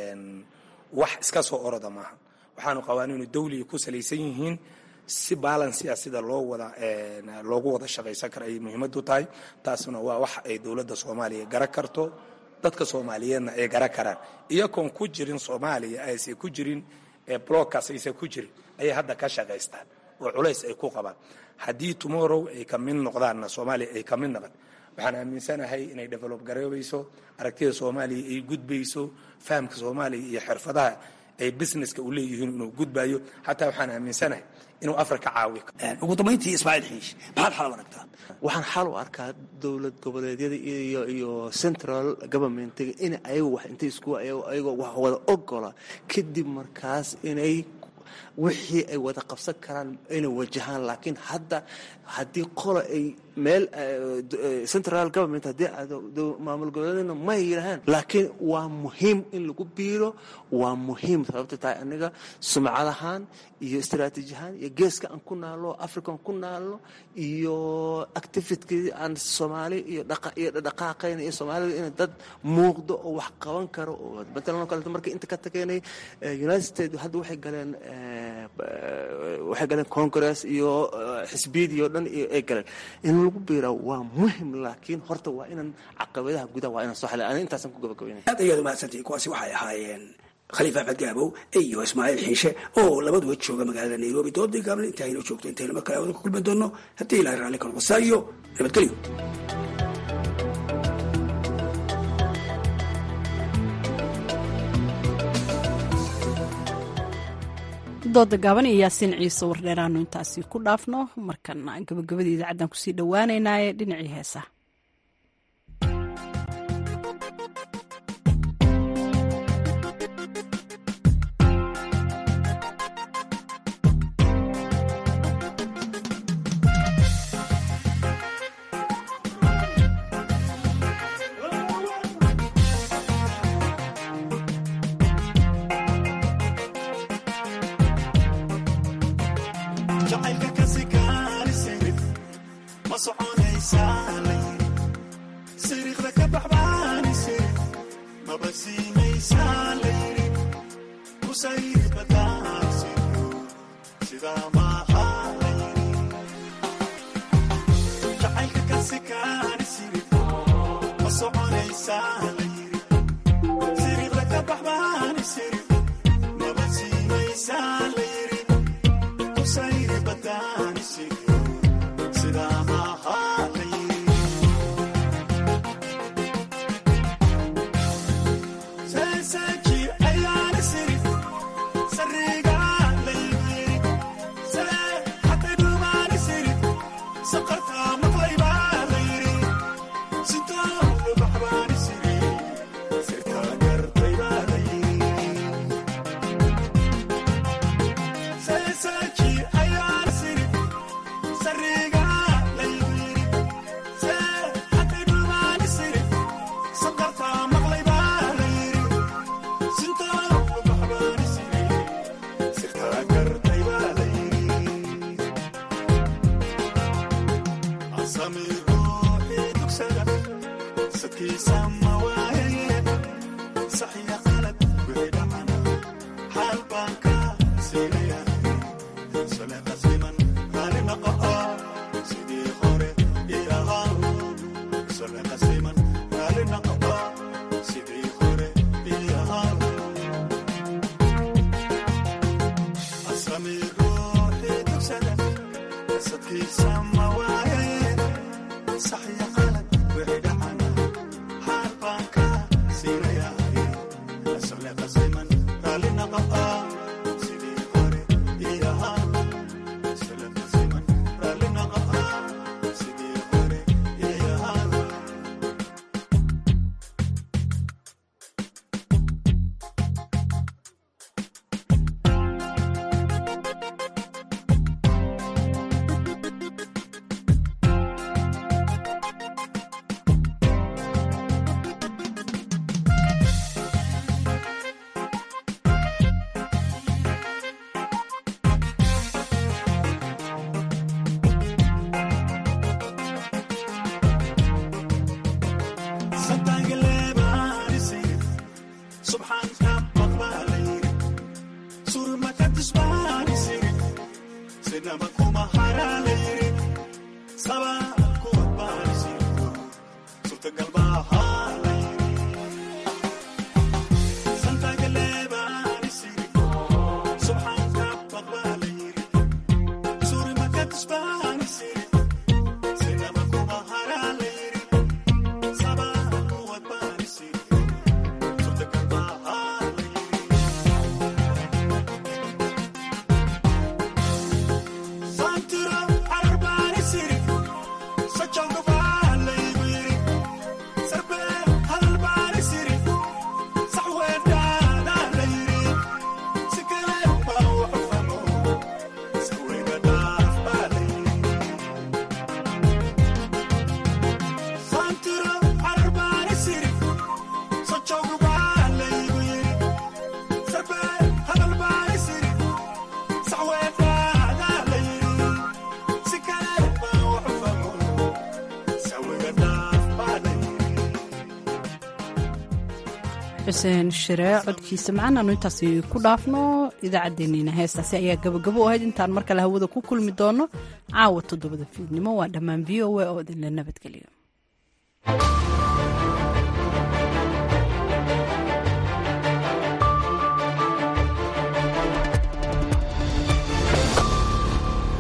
wax iska soo oroda maaha waxaanu qawaaniinu dawliga ku salaysan yihiin si balansia sida loo wada loogu wada shaqaysan karo ayay muhiimadu tahay taasuna waa wax ay dowladda soomaaliya gara karto dadka soomaaliyeedna ay gara karaan iyagoon ku jirin soomaaliya aysan ku jirin blockaas aysan ku jirin ayay hadda ka shaqaystaan oo culays ay ku qabaan haddii tomorrow ay ka mid noqdaanna soomaaliya ay ka mid noqon waxaan aaminsanahay inay develop garoobayso aragtida soomaaliya ay gudbayso fahamka soomaaliya iyo xirfadaha ay businesska u leeyihiin inuu gudbayo xataa waxaan aaminsanahay inuu afrika caawi ugu dambayntii ismaaciil xiish maxaad xal u aragtaa waxaan xal u arkaa dowlad goboleedyada iyo iyo central governmentiga in ayagu wax intay isku ayagoo wax wada ogola kadib markaas inay wixii ay wada qabsan karaan inay wajahaan laakiin hadda haddii qola ay meel central government haddii maamul goboleedna may yidhahaan laakiin waa muhiim in lagu biiro waa muhiim sababta tahay aniga sumcad ahaan iyo istaraatiiji ahaan iyo geeska aan ku naalno african ku naalno iyo activitkii aan soomaali iyo iyo dhaqaaqayna iyo soomaalida in dad muuqdo oo wax qaban karo oo matalan oo kaleeto markii inta ka tageynay united states hadda waxay galeen waxay galeen congress iyo xisbiyadii oo dhan iyo ay galeen in lagu biira waa muhim laakiin horta waa inaan caqabadaha gudaha waa inaan soo xalin ani intaasan ku gabagabaynay aad ayaad umahadsantihi kuwaasi waxay ahaayeen khaliif axmed gaabow iyo ismaaciil xiishe oo labaduba jooga magaalada nairobi doodii gaabna inta aynu joogto intaynu mar kale wada ku kulmi doono haddii ilahay raalli ka noqosaa iyo nabadgelyo dooda gaaban iyo yaasiin ciise wardheeraanu intaasi ku dhaafno markana gabagabadii idaacaddan kusii dhowaaneynaaye dhinacii heesaha xuseen shire codkiisa macaan aanu intaasi ku dhaafno idaacaddeenniina heestaasi ayaa gabagabo u ahayd intaan mar kale hawada ku kulmi doono caawa toddobada fiidnimo waa dhammaan v o a oo idinla nabadgeliyo